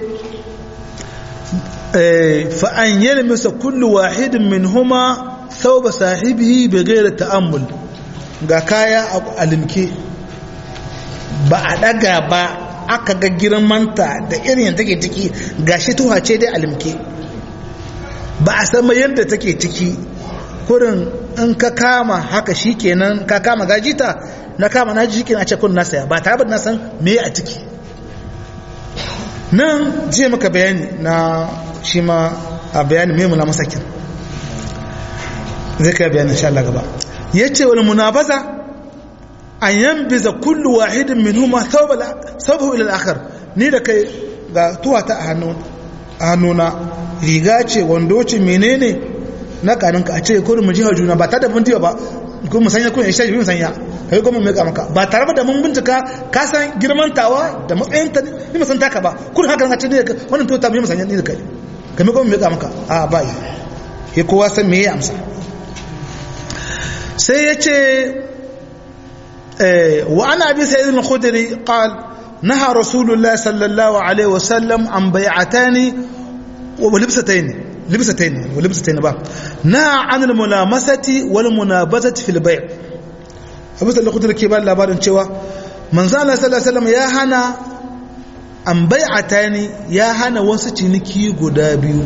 فأن يلمس كل واحد منهما ثوب صاحبه بغير تأمل ga kaya a limke ba a daga ba aka ga girmanta da irin yadda take ciki gashi tuha ce dai a limke ba a sama yadda take ciki kurin in ka kama haka shikenan ka kama gajita na kama na ji a ce kun na saya ba tare da na san me a ciki nan je maka bayani na shi ma a bayanin mai muna masakin zai kai bayanin insha Allah gaba ya ce wani munabaza an yan biza kullu wahidin min huma saubahu ila akhar ni da kai ga tuwata a hannu hannuna riga ce wando ce menene na kanin ka a ce kurin mu jihar juna ba ta da bindiya ba kuma musanya kun isha bi musanya kai kuma mai ka maka ba tare da mun bincika ka san girman tawa da matsayin ta ni musan taka ba kun haka ka ce ne wannan to ta mai musanya ni da kai kai kuma mai ka maka a ba yi ke kowa san me ya amsa sai ya ce wa ana bi sayyid al-khudri qal naha rasulullah sallallahu alaihi wasallam an bai'atani wa libsatayn libsatayn wa libsatayn ba naha an al-mulamasati wal munabazati fil bai' abu sallallahu alaihi ke ba labarin cewa manzo Allah sallallahu alaihi wasallam ya hana an bai'atani ya hana wasu ciniki guda biyu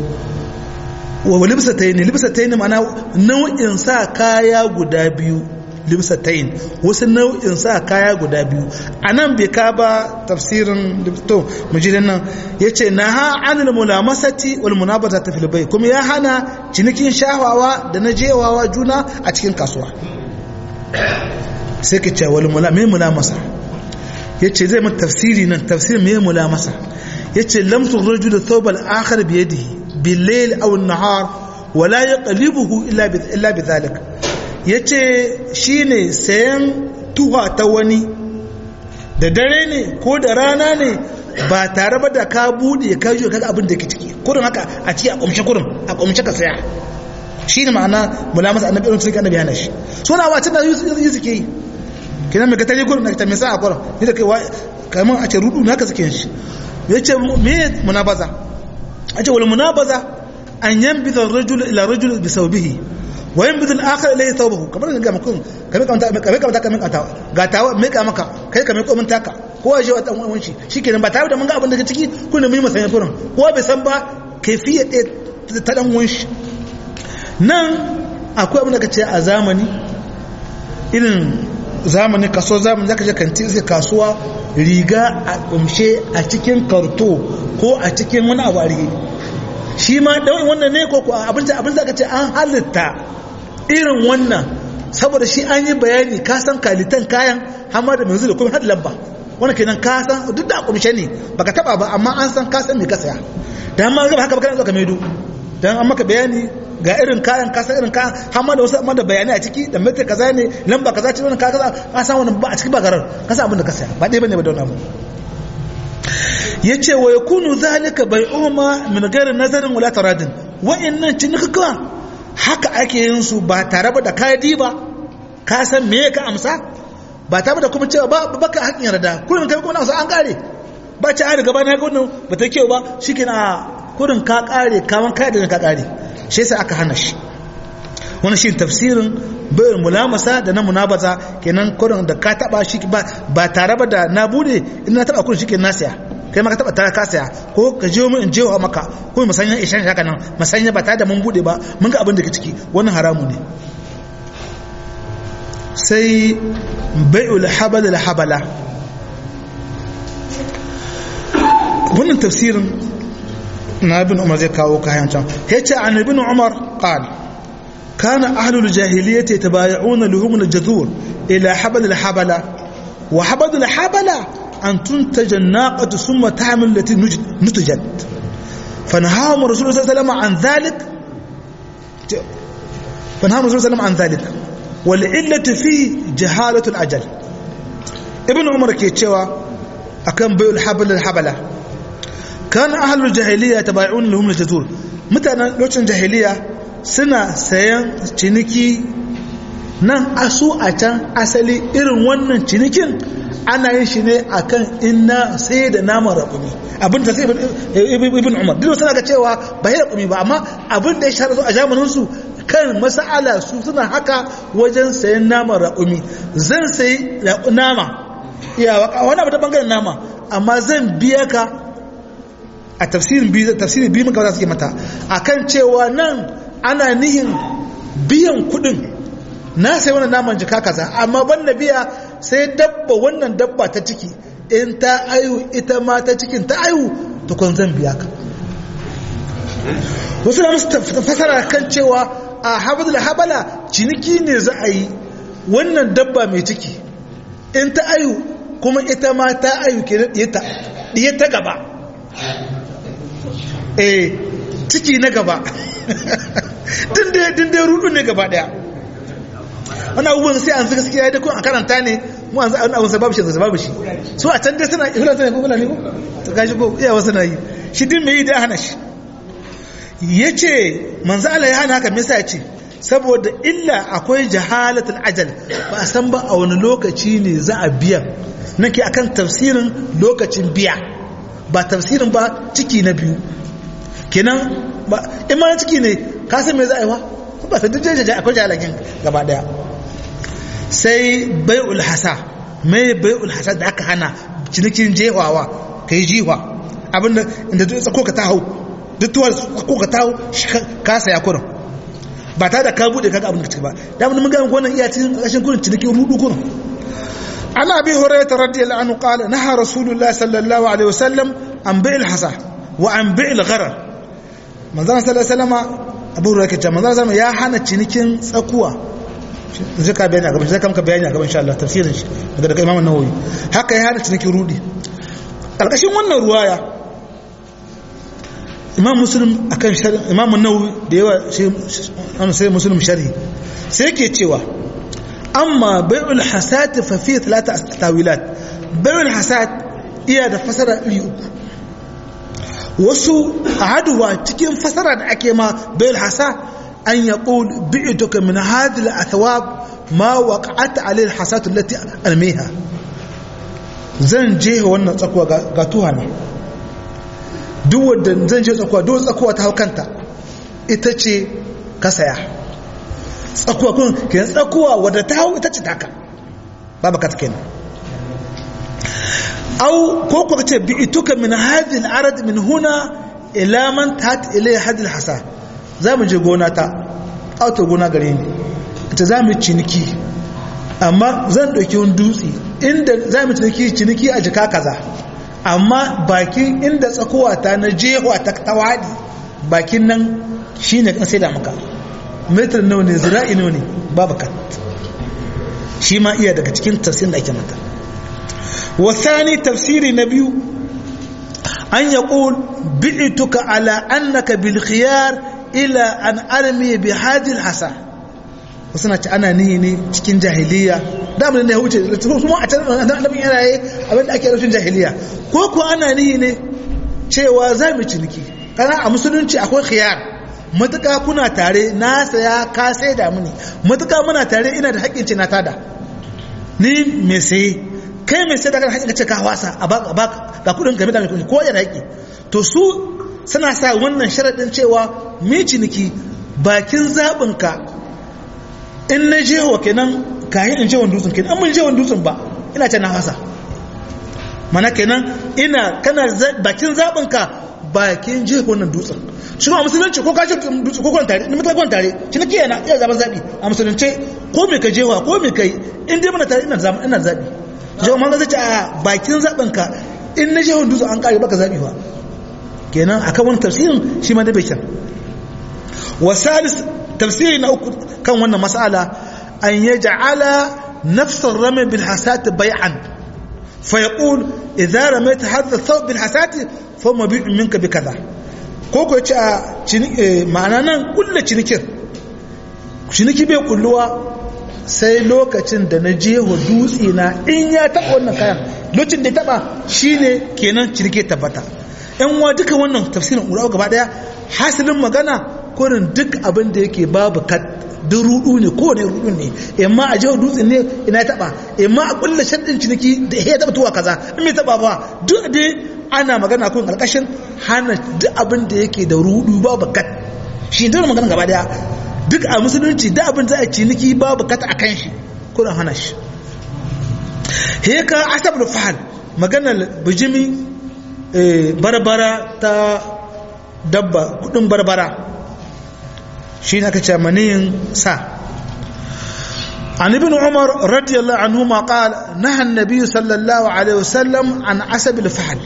wa libsatayn libsatayn ma'ana nau'in sa kaya guda biyu libsatain wasu nau'in sa kaya guda biyu a nan bai ka ba tafsirin to mujidin nan ya ce na ha anil mulamasati wal munabata ta filibai kuma ya hana cinikin shawawa da na jewawa juna a cikin kasuwa sai ka ce wal mulamasa ya ce zai mata tafsiri nan tafsirin mai mulamasa ya ce lamsu rajul da thawbal akhar biyadihi bil-layl aw an-nahar wala yaqlibuhu illa bi dhalika ya ce shi ne sayan tuha ta wani da dare ne ko da rana ne ba tare ba da ka buɗe ka yi kaga abin da ke ciki kurin haka a ciki a ƙumshe kurin a ƙumshe ka saya shi ne ma'ana mulamasa annabi irin suke annabi hana shi suna wacin da yi suke yi kinan mai katari kurin na ta mai sa a kurin ni da kai kamar a ce rudu na haka suke yin shi ya ce me munabaza a ce wani munabaza an yan bi rajul ila rajul bi saubihi wayan bidul akhir ilayhi thawbahu kamar ga mutum kame kamata kame kamata kame kamata ga tawa me ka maka kai kame ko mun taka ko waje wa dan uwan shi shikenan ba tare da mun ga abin da ke ciki kun da mun yi masanya furin ko bai san ba kaifiya ta dan uwan shi nan akwai abin da kace a zamani irin zamani kaso zamani zaka je kanti sai kasuwa riga a kumshe a cikin karto ko a cikin wani abu a rige shi ma dan wannan ne ko abin da abin da kace an halitta irin wannan saboda shi an yi bayani ka san kalitan kayan hamma da mai da kuma hada lamba wannan kenan ka san duk da kumshe ne baka taba ba amma an san ka san me ka saya dan ma ga haka baka zo ka maido dan an maka bayani ga irin kayan ka san irin kayan hamma da wasu amma da bayani a ciki da metar kaza ne lamba kaza ce wannan kaza ka san wannan ba a ciki ba garar ka san abin da ka saya ba dai bane ba da wannan abu yace wa yakunu zalika bai'uma min ghairi nazarin wala taradin wa'annan cinikaka haka ake yin su ba tare da kadi ba ka san me ka amsa ba tare da kuma cewa ba baka haƙin yarda kullum kai kuma an kare ba ci an gaba na ga wannan ba ta kyau ba shikenan a kurin ka kare kaman kai da ka kare shi yasa aka hana shi wannan shi tafsirin bayan mulamasa da na munabaza kenan kurin da ka taba shi ba tare da na bude in na taba kurin shikenan na siya kai maka taba tara ka saya ko ka je mu in je wa maka ko mu sanya ishan haka nan mu sanya ba tare da mun bude ba mun ga abin da ke ciki wannan haramu ne sai bai'ul habal al habala wannan tafsirin na ibn umar zai kawo kayan can yace an ibn umar qal kana ahlul jahiliyyati yatabay'una luhum al jazur ila habal al habala wa habal al habala أن تنتج الناقة ثم تعمل التي نتجت فنهاهم الرسول صلى الله عليه وسلم عن ذلك فنهاهم الرسول صلى الله عليه وسلم عن ذلك والعلة فيه جهالة الأجل ابن عمر كيتشوا أكن بيع الحبل الحبلة كان أهل الجاهلية يتبايعون لهم الجزور متى لوشن جاهلية سنة سيان تشنكي nan asu a can asali irin wannan cinikin ana yin shi ne akan inna sai da naman raƙumi abin da sai ibn umar duk suna ga cewa ba yi raƙumi ba amma abin da ya shahara su a zamanin su kan masala su suna haka wajen sayan naman raƙumi zan sayi nama iya wani abu ta bangaren nama amma zan biya ka a tafsirin biyu tafsirin biyu muka suke mata akan cewa nan ana nihin biyan kuɗin na sai wannan naman jika kaza amma banda biya sai dabba wannan dabba ta ciki in ta ayu ita ma ta cikin ta ayu tukun zan biya ka wasu na musu fasara kan cewa a habadul habala ciniki ne za a yi wannan dabba mai ciki in ta ayu kuma ita ma ta ayu ke ɗiye ta gaba eh ciki na gaba din dai rudu ne gaba daya wani abubuwan sai an fi gaskiya da kun a karanta ne mu an za'an abun sababu shi da sababu shi so a can dai suna ihula ne ko fulani ko ta gashi ko iya wasu na yi shi din mai yi da hana shi ya ce manzo Allah ya hana haka me yasa ya ce saboda illa akwai jahalatul ajal ba a san ba a wani lokaci ne za a biya nake akan tafsirin lokacin biya ba tafsirin ba ciki na biyu kenan ba in ma ciki ne ka san me za a yi wa ba ta dukkan jaja akwai jahalakin gaba daya sai bai'ul hasa mai bai'ul hasa da aka hana cinikin jewawa kai jiwa abinda inda duk tsako ka ta hau duk tuwar tsako ka ta hau ka saya kurin ba ta da ka bude kaga abin da ciki ba da mun ga wannan iya cikin kashin kurin cinikin rudu kurin ana bi hurairah radiyallahu anhu qala naha rasulullahi sallallahu alaihi wasallam an bai'il hasa wa an bai'il gharar manzon sallallahu alaihi wasallam abu hurairah kace manzon sallallahu ya hana cinikin tsakuwa zai ka bayani a gaban zai kamka bayani a gaban insha Allah tafsirin shi daga daga Imam Nawawi haka ya hana cinikin rudi karkashin wannan ruwaya Imam Muslim akan sharhi Imam Nawawi da yawa an sai Muslim sharhi sai yake cewa amma bai'ul hasat fa fi thalatha tawilat bai'ul hasat iya da fasara iri uku wasu ahaduwa cikin fasara da ake ma bai'ul hasat أن يقول بعتك من هذه الأثواب ما وقعت عليه الحسات التي أرميها zan je wannan tsakuwa ga tuhana duk wadda zan je tsakuwa duk tsakuwa ta haukanta ita ce ka saya tsakuwa kun ke tsakuwa wadda ta hau ita ce taka babu ka kenan au ko kuka ce bi ituka min hadhihi al-arad min huna ila man tat ilayhi hadhihi al-hasa za mu je gona ta auto gona gare ni ita za mu ciniki amma zan ɗauki wani dutse inda za mu ciniki ciniki a jika kaza amma bakin inda tsakowa ta na jewa ta tawadi bakin nan shi ne kan sai da maka metar nawa ne zira'i nawa ne babu kat shi ma iya daga cikin tafsirin da ake mata wasani tafsiri na biyu an yaƙul bi'ituka ala annaka bil khiyar ila an armi bi hadil hasa wasu na ci ana nihi ne cikin jahiliya da abin da ya wuce su a can annabin yana yi abin da ake rufin jahiliya ko ko ana nihi ne cewa za mu ciniki kana a musulunci akwai khiyar matuƙa kuna tare na saya ka sai da muni matuƙa muna tare ina da haƙƙin ce na tada ni mai saye kai mai sai da kan haƙƙin ce ka wasa a baka ga kuɗin game da mai kuɗi ko yana haƙƙi to su suna sa wannan sharaɗin cewa mai ciniki bakin zaɓinka in na je wa kenan kayan in je wani dutsen kenan an mun je wani dutsen ba ina ce na hasa mana kenan ina kana bakin zaɓinka bakin je wannan dutsen shi ma musulunci ko kashe dutsen ko kwan tare ni mutum kwan tare shi nake yana iya zaɓen zaɓi a musulunci ko me ka jewa ko me kai in dai muna tare ina zaɓi ina zaɓi jawo man zai ce a bakin zaɓinka in na je wani dutsen an kare baka zaɓi ba kenan akan wani tafsirin shi ma da bai kyan wasalis tafsiri na uku kan wannan mas'ala an yaj'ala nafs ar-ramy bil hasat bay'an fa yaqul idza ramayta hadha thawb bil hasat fa mabi'un minka bi kaza ko ko yace a ma'ana nan kullu cinikin ciniki bai kulluwa sai lokacin da na je wa dutse na in ya taɓa wannan kayan lokacin da ya taɓa shine kenan cinike tabbata yan wa duka wannan tafsirin urawa gaba daya hasilin magana kurin duk abin da yake babu kat duk rudu ne ko ne rudu ne amma a jihar dutse ne ina taba amma a kulla shaddin ciniki da ya taba tuwa kaza in mai taba ba duk dai ana magana kun karkashin hana duk abin da yake da rudu babu kat shi da magana gaba daya duk a musulunci duk abin da a ciniki babu kat a kan shi kurin hana shi heka asabul fahal maganar bijimi barbara ta dabba kudin barbara shi ne aka ce maniyin sa an ibn umar radiyallahu anhu ma qal naha an-nabiy sallallahu alaihi wasallam an asab al-fahl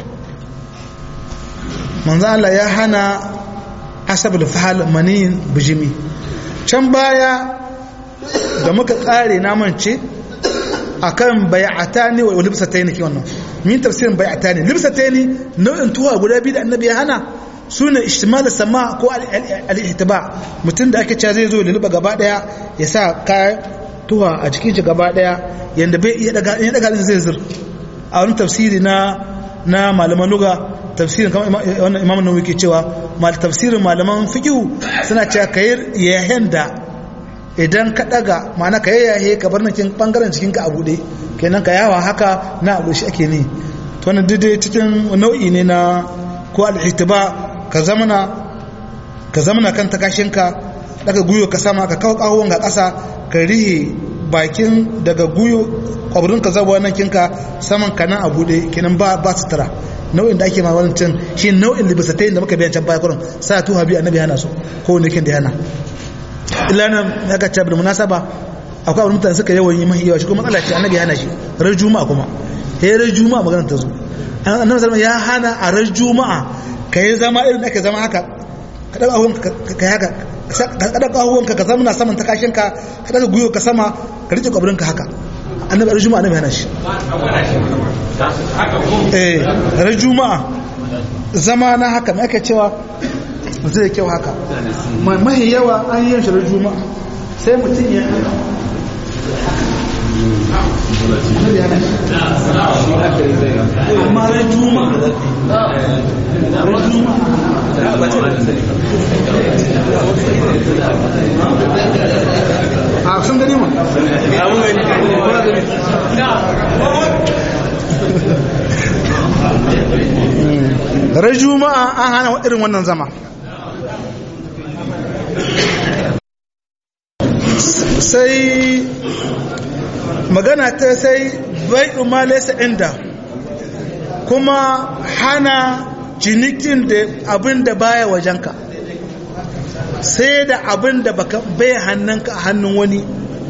manzo Allah ya hana asab al-fahl maniyin bijimi can baya da muka kare na mance akan bai'atani wa libsataini ki wannan min tafsirin bai'atani libsataini nau'in tuwa guda biyu da annabi ya hana su ne ishtimal sama ko al-ihtiba mutum da ake cewa zai zo lulluɓa gaba daya ya sa kayan tuwa a cikin shi gaba daya yanda bai iya daga ya daga zai zir a wani tafsiri na na malaman luga tafsirin kamar wannan imam nawawi ke cewa mal tafsirin malaman fiqh suna cewa kayir yahen da idan ka daga ma'ana ka yayaye ka bar nakin bangaren cikin ka a bude kenan ka yawa haka na abu shi ake ne to wannan dai cikin nau'i ne na ko al-ihtiba ka zamana ka zamana kan takashinka daga guyo ka sama ka kawo kahon ga ƙasa ka rihe bakin daga guyo kwabirin ka zaba wannan kinka saman ka nan a bude kenan ba ba sutura nau'in da ake ma wannan cin shi nau'in libisatai da muka bayan can baya kurin sa tu habi annabi hana su ko ne kin da hana illa nan ya ka tabbata munasaba akwai abin mutane suka yawan yi mahi yawa shi kuma matsala ce annabi hana shi ran juma'a kuma he ran juma'a magana ta zo annabi sallallahu ya hana a ran juma'a kai zama irin ake zama haka ka daga ahun ka haka ka daga ahun ka zama na saman takashin ka ka daga guyo ka sama ka rike kwabirin ka haka annabi ran juma'a annabi hana shi eh ran juma'a zama na haka me ake cewa zai kyau haka mahi yawa an yi shi juma'a sai mutum ya amma ran juma'a a sun gani ma ran juma'a an hana irin wannan zama sai magana ta sai bai ma laysa inda kuma hana cinikin da abin da baya wajenka sai da abin da baka bai hannunka a hannun wani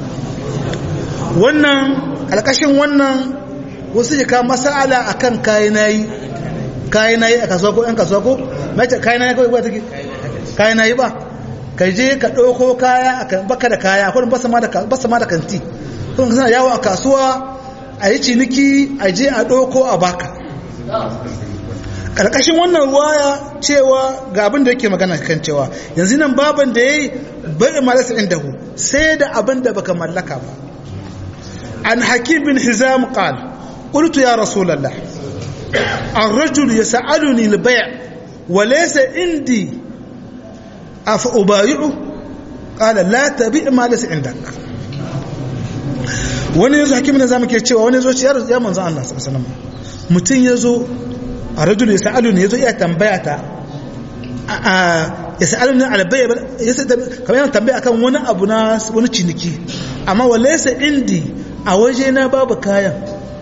wannan alkashin wannan wasu jika masala akan kayanayi kayanayi a kasuwa ko 'yan kasuwa ko mace kayanayi kawai ba take kayanayi ba ka je ka ɗauko kaya a baka da kaya akwai basa ma da kanti kuma ka sana yawo a kasuwa a yi ciniki a je a ɗauko a baka ƙarƙashin wannan ruwaya cewa ga abin da yake magana kan cewa yanzu nan baban da ya yi bai malasa inda hu sai da abin da baka mallaka ba an hakim bin hizam qal qultu ya rasulullah الرجل يسألني البيع وليس عندي أفأبايعه قال لا تبيع ما ليس عندك wani yazo hakim na zamu ke cewa wani yazo ce ya manzo Allah sallallahu alaihi wasallam mutun yazo a rajul yasalu ne yazo iya tambaya ta a yasalu ne ala bai yasa kamar yana tambaya akan wani abu na wani ciniki amma walaysa indi a waje na babu kayan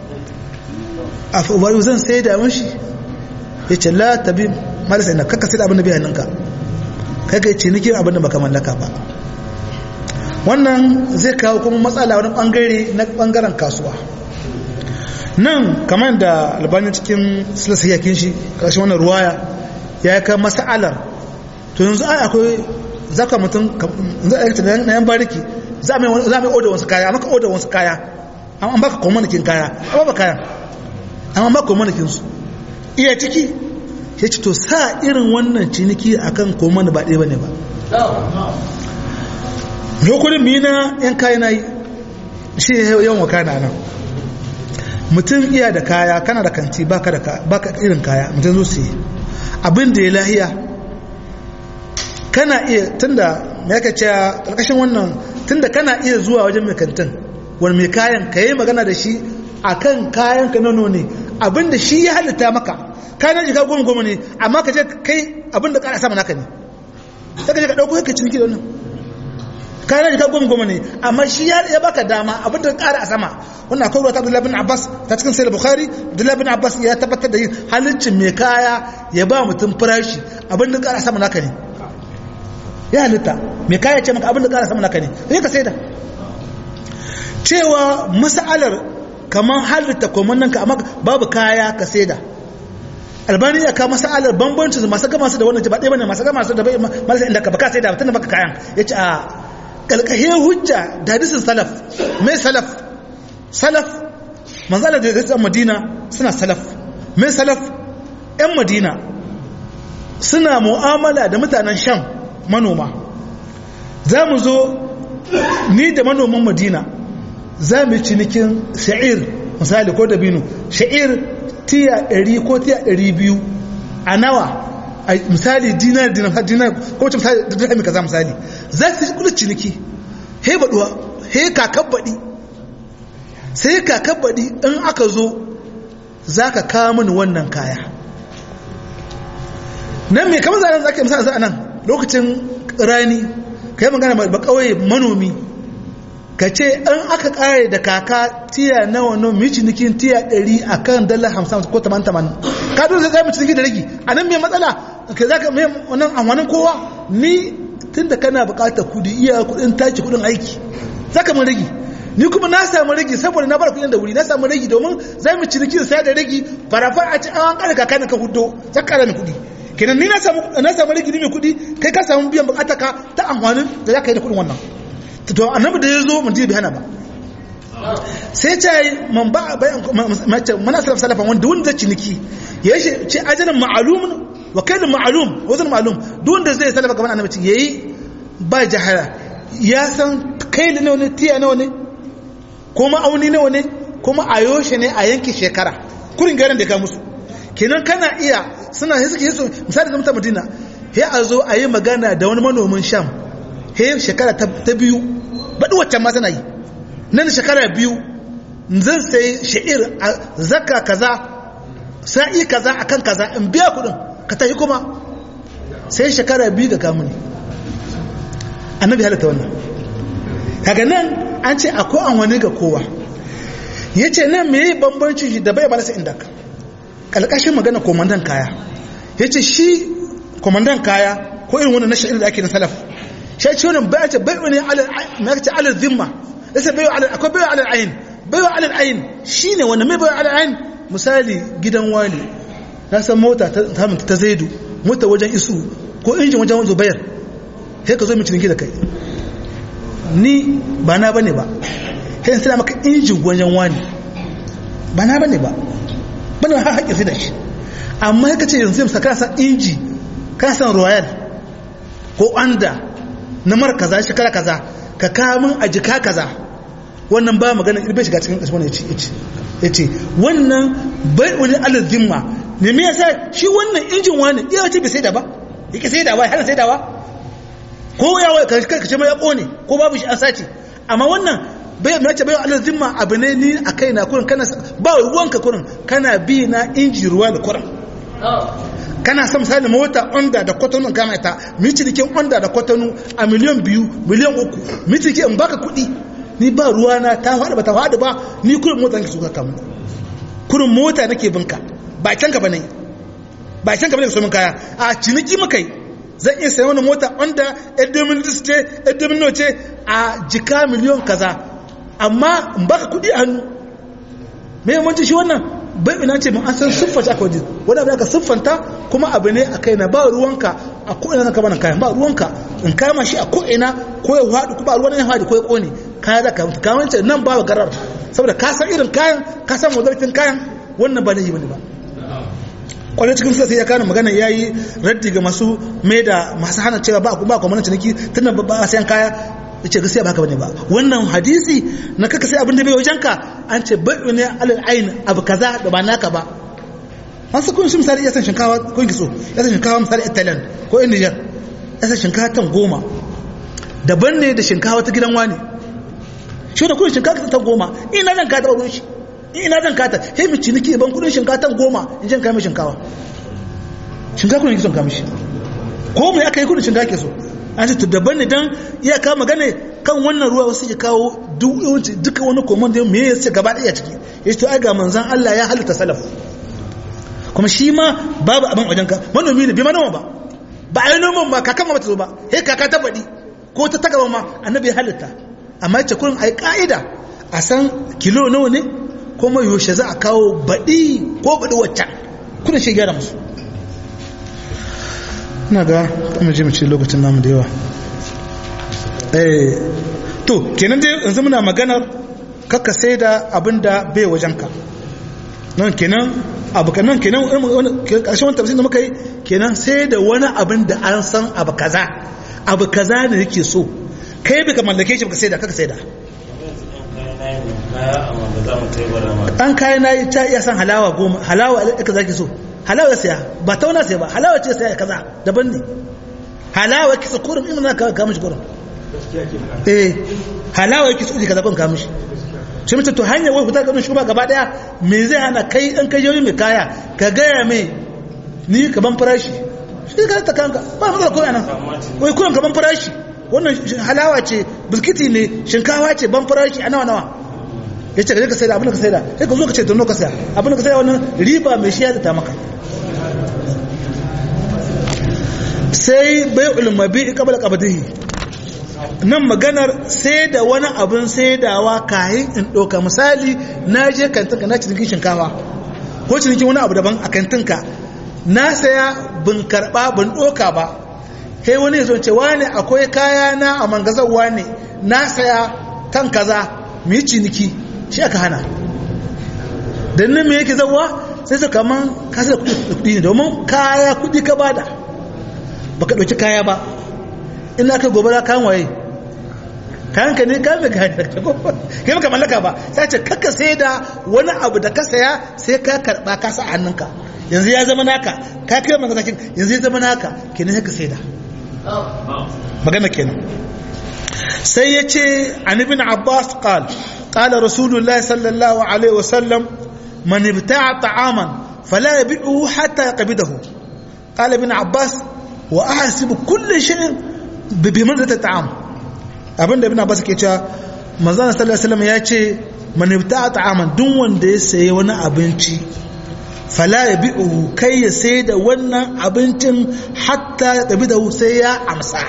a fa ubayu zan sai da mashi yace la tabi malasa ina kaka sai da abin da bai hannunka kaga cinikin abin da baka mallaka ba wannan zai kawo kuma matsala wani bangare na bangaren kasuwa nan kamar da albanin cikin silasiyakin shi ƙarshen wannan ruwaya ya yi kan masa'alar to yanzu ai akwai zaka mutum za a yi na yan bariki za a mai oda wasu kaya maka oda wasu kaya an baka kwamanakin kaya amma ba kayan amma ba kwamanakin su iya ciki ya ce to sa irin wannan ciniki akan komani ba ɗaya ba ne ba lokurin mina yan kayan yi shi yawan wakana nan mutum iya da kaya kana da kanti baka da baka irin kaya mutum zo su abin da ya lahiya kana iya tunda me yaka ce karkashin wannan tunda kana iya zuwa wajen mai kantin wani mai kayan ka yi magana da shi akan kayan ka nono ne abin da shi ya halitta maka kayan jika goma goma ne amma ka je kai abin da kara sama naka ne sai ka je ka dauko ka ciniki da wannan kayan jika goma goma ne amma shi ya baka dama abin da kara a sama wannan akwai ruwa ta Abdullahi bin Abbas ta cikin Sahih Bukhari Abdullahi bin Abbas ya tabbatar da yin haliccin mai kaya ya ba mutum farashi abin da kara sama naka ne ya halitta mai kaya ce maka abin da kara sama naka ne sai ka saida cewa mas'alar kamar halitta komannan ka amma babu kaya ka saida albani ya kawo mas'alar bambancin masu gama su da wannan ba ɗaya bane masu gama su da bai marasa inda ka baka saida tunda baka kayan yace a kalkahe hujja da hadisin salaf mai salaf salaf manzala da zai madina suna salaf mai salaf yan madina suna mu'amala da mutanen sham manoma za mu zo ni da manoman madina za mu yi cinikin sha'ir misali ko dabino sha'ir tiya 100 ko tiya 200 a nawa misali dinar dinar dinar ko wacce misali da dirhami kaza misali za su yi kudin ciniki he baduwa he kakan baɗi sai kakan baɗi in aka zo za ka kawo mini wannan kaya nan mai kamar zanen za ka yi misali za a nan lokacin rani ka yi magana ba kawai manomi ka ce an aka kare da kaka tiya nawa nawa mai cinikin tiya 100 a kan dala 50 ko 80 ka dole zai mu ciniki da ragi a nan mai matsala ka za ka mai wannan amfanin kowa ni tun da kana bukatar kudi iya kudin taki kudin aiki za ka mun ragi ni kuma na samu ragi saboda na bar kudin da wuri na samu ragi domin za mu ciniki da sai da ragi farafar a ci an kare kaka na ka hudo za ka kara mai kudi kenan ni na samu na samu ragi ni mai kudi kai ka samu biyan bukatar ka ta amfanin da za ka yi da kudin wannan to annabi da ya zo mun ji bi hana ba sai ce man ba mace mana salaf salafan wanda wanda ciniki ya ce ajalin ma'alum wa kailin ma'alum wazan ma'alum duk wanda zai salafa gaban annabi yayi ba jahara ya san kailin nawa ne tiya nawa ne ko ma'auni nawa ne kuma a yoshe ne a yanki shekara kurin garin da ka musu kenan kana iya suna sai suke so misali zama ta madina he a zo a yi magana da wani manomin sham he shekara ta biyu baɗi waccan ma tana yi nan shekara biyu zan sai sha'ir a zaka kaza sa'i kaza akan kaza in biya kudin ka tafi kuma sai shekara biyu da kamuni annabi halatta wannan kaga nan an ce akwai an wani ga kowa ya ce nan me yi bambanci shi da bai ba nasa inda ƙalƙashin magana komandan kaya ya ce shi komandan kaya ko irin wani na sha'ir da ake na salaf shi ce wani bai ce bai wani alal zimma yasa bai alal akwai bai alal ayin bai alal ayin shine wanda mai bai alal ayin misali gidan wani na san mota ta ta zaidu mota wajen isu ko injin wajen zubair sai ka zo mu ciniki da kai ni ba na bane ba sai sai maka injin wajen wani ba na bane ba bane har haƙƙin sai da shi amma ka ce yanzu yamsa kana san inji kana san royal ko anda na mara kaza shekara kaza ka kamun a jika kaza wannan ba magana irbe shiga cikin kasuwan ya ce wannan bai wani alazimma ne me yasa shi wannan injin wani iya wace bai sai da ba yake sai da ba hana sai da ba ko ya wai ka ce mai ya kone ko babu shi an sace amma wannan bai mai ce bai alazimma abu ne ni a kai na kurin kana ba ruwanka kurin kana bi na inji ruwa da kurin kana son misali mota onda da kwatano kama ita mitilikin onda da kwatano a miliyan biyu miliyan uku mitilikin in baka kuɗi ni ba ruwa na ta faɗi ba ta faɗi ba ni kurin mota nake suka kamu kurin mota nake binka ba can ka bane ba can ka bane ka so min kaya a ciniki mukai zan iya sayan wani mota onda yan domin ce yan domin ce a jika miliyan kaza amma in baka kuɗi a hannu me yawanci shi wannan bai ina ce mun an san siffar shi aka waje wani abu da aka siffanta kuma abu ne a kai na ba ruwanka a ko'ina zan kama kayan ba ruwanka in kama shi a ko'ina ko ya haɗu ko ba ruwan ya haɗu ko ya ƙone kaya za ka mutu kamar ce nan ba garar saboda ka san irin kayan ka san wazartin kayan wannan ba laifi bane ba kwanan cikin sai ya kana magana ya yi raddi ga masu mai da masu hana cewa ba ba kwamanin ciniki tunan ba a sayan kaya ya ce gaskiya ba haka bane ba wannan hadisi na kaka sai abin da bai wajenka an ce bai ne alal ayin abu kaza da ba naka ba an sa kun shi misali ya san shinkawa ko kitso ya san shinkawa misali italian ko in niger ya san shinkawa tan goma daban ne da shinkawa ta gidan wani shi da kun shinkawa ta goma ina zan ka taɓa ruwan shi ina zan kata sai mu ciniki ban kudin shinkawa tan goma in jan kai mai shinkawa shinkawa kun yi son kamishi ko mai aka yi kudin shinkawa ke so an ce daban ne don iya kawo magana kan wannan ruwa wasu ke kawo duka wani komand da me ya ce gaba ɗaya ciki ya ce ai ga manzan Allah ya halitta salaf kuma shi ma babu abin wajen ka manomi ne bai ma noma ba ba a yi noman ba kakan ma bata zo ba he kaka ta baɗi ko ta tagaba ma annabi ya halitta amma ya ce kurin a yi ƙa'ida a san kilo nawa ne kuma yaushe za a kawo baɗi ko baɗi waccan kuna shi gyara musu na ga kuma ji mace lokacin namu da yawa eh to kenan dai yanzu muna maganar kakka sai da abin da bai wajenka nan kenan abu kanan kenan ƙarshen wani tafsir da muka yi kenan sai da wani abin da an san abu kaza abu kaza ne yake so kai baka mallake shi baka sai da kaka sai da an kayan nayi ta iya san halawa goma halawa aka zaki so halawa saya ba tauna saya ba halawa ce saya kaza daban ne halawa kisa kurum in na ka mishi kurum eh halawa yake so kaza kun ka mishi shi mutum to hanyar wai fitar ganin shugaba gaba daya me zai hana kai an kai yoyi mai kaya ka gaya mai ni ka ban farashi shi ka ta kanka ba matsala ko yana wai kullum ka ban farashi wannan halawa ce biskiti ne shinkawa ce ban farashi a nawa nawa ya ce ka je ka saida abin da ka saida sai ka zo ka ce tono ka saya abin da ka saida wannan riba mai shi ya ta maka sai bai ulmabi qabla qabdihi nan maganar sai da wani abin saidawa kayan in ɗauka misali na je kantinka na cinikin shinkawa ko cinikin wani abu daban a kantinka na saya bin karɓa bin ɗauka ba kai wani ya zonce wane akwai kaya na a mangazar wane na saya kan kaza mu yi ciniki shi aka hana don nan me yake zauwa sai su kaman kasa da kuɗi ne domin kaya kuɗi ka bada baka ɗauki kaya ba ina ka gobara kan waye kayan ka ne ka mai kayan kai maka mallaka ba sai ce kaka sai da wani abu da ka saya sai ka karba ka sa hannunka yanzu ya zama naka ka kai maka sakin yanzu ya zama naka kenan ka sai da magana kenan sai ya ce an ibn abbas qal qala rasulullahi sallallahu alaihi wasallam man ibta'a ta'aman fala yabi'uhu hatta yaqbidahu qala ibn abbas wa ahsibu kulli shay'in bibimar da ta ta'am abinda ibn abbas ke cewa manzon sallallahu alaihi wasallam ya ce man ibta'a ta'aman duk wanda ya sayi wani abinci fala yabi'u kai ya sai da wannan abincin hatta ya tabi da sai ya amsa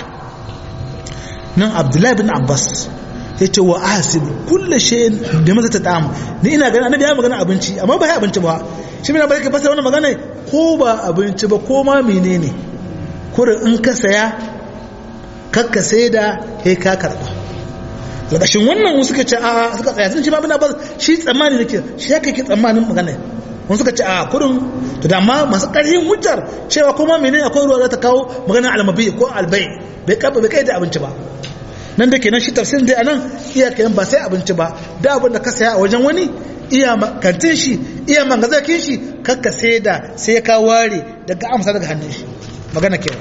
nan abdullahi bin abbas ya ce wa ahsib kullu shay'in da mata ta ta'am ni ina ganin annabi ya magana abinci amma ba ya abinci ba shi mina bai ka fasara wannan magana ko ba abinci ba ko ma menene kurin in ka saya kakka sai da he ka karba lakashin wannan wasu suka ce a suka tsaya sun ce ma bina ba shi tsammani nake shi ya kai tsammanin magana wani suka ce a kurin to da amma masu ƙarfin hujjar cewa kuma menene akwai ruwa za ta kawo magana almabi ko albai bai kaba bai kai da abinci ba nan da kenan shi tafsirin dai anan iya kenan ba sai abinci ba da abin da ka saya a wajen wani iya kantin shi iya mangazakin shi kakka sai da sai ka ware daga amsa daga hannun shi magana kenan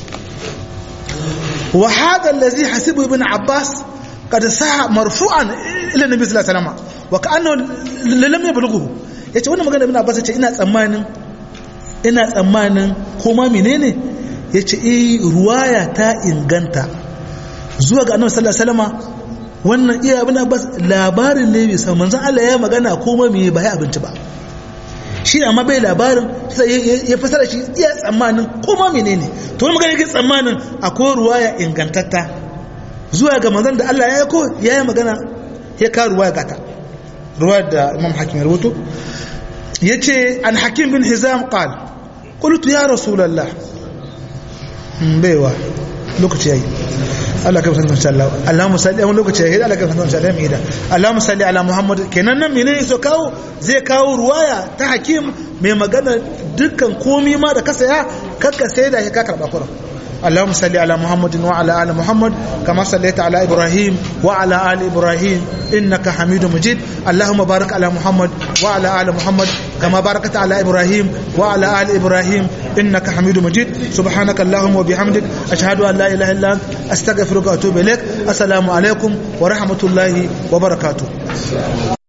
وهذا الذي حسبه ابن عباس قد صح مرفوعا الى النبي صلى الله عليه وسلم وكانه لم يبلغه yace wannan magana ibn Abbas yace ina tsammanin ina tsammanin koma menene yace eh ruwaya ta inganta zuwa ga Annabi sallallahu alaihi wasallam wannan iya ibn Abbas labarin ne bai san manzon Allah ya magana koma me ba ya abinci ba shi amma bai labarin ya fasara shi iya tsammanin koma menene to wani magana yake tsammanin akwai ruwaya ingantatta zuwa ga manzon da Allah ya yako ya yi magana ya ka ruwaya gata ruwaya da imam hakim ya rubuto ya ce an hakim bin hizam qal qultu ya rasulullah baiwa lokaci yayi Allah kai san insha Allah Allahumma salli a lokaci yayi Allah kai san insha Allah mai Allahumma salli ala Muhammad kenan nan menene so kawo zai kawo ruwaya ta hakim mai magana dukkan komi ma da ka saya kakka sai da ka karba kuran اللهم صل على محمد وعلى ال محمد كما صليت على ابراهيم وعلى ال ابراهيم انك حميد مجيد اللهم بارك على محمد وعلى ال محمد كما باركت على ابراهيم وعلى ال ابراهيم انك حميد مجيد سبحانك اللهم وبحمدك اشهد ان لا اله الا انت استغفرك واتوب اليك السلام عليكم ورحمه الله وبركاته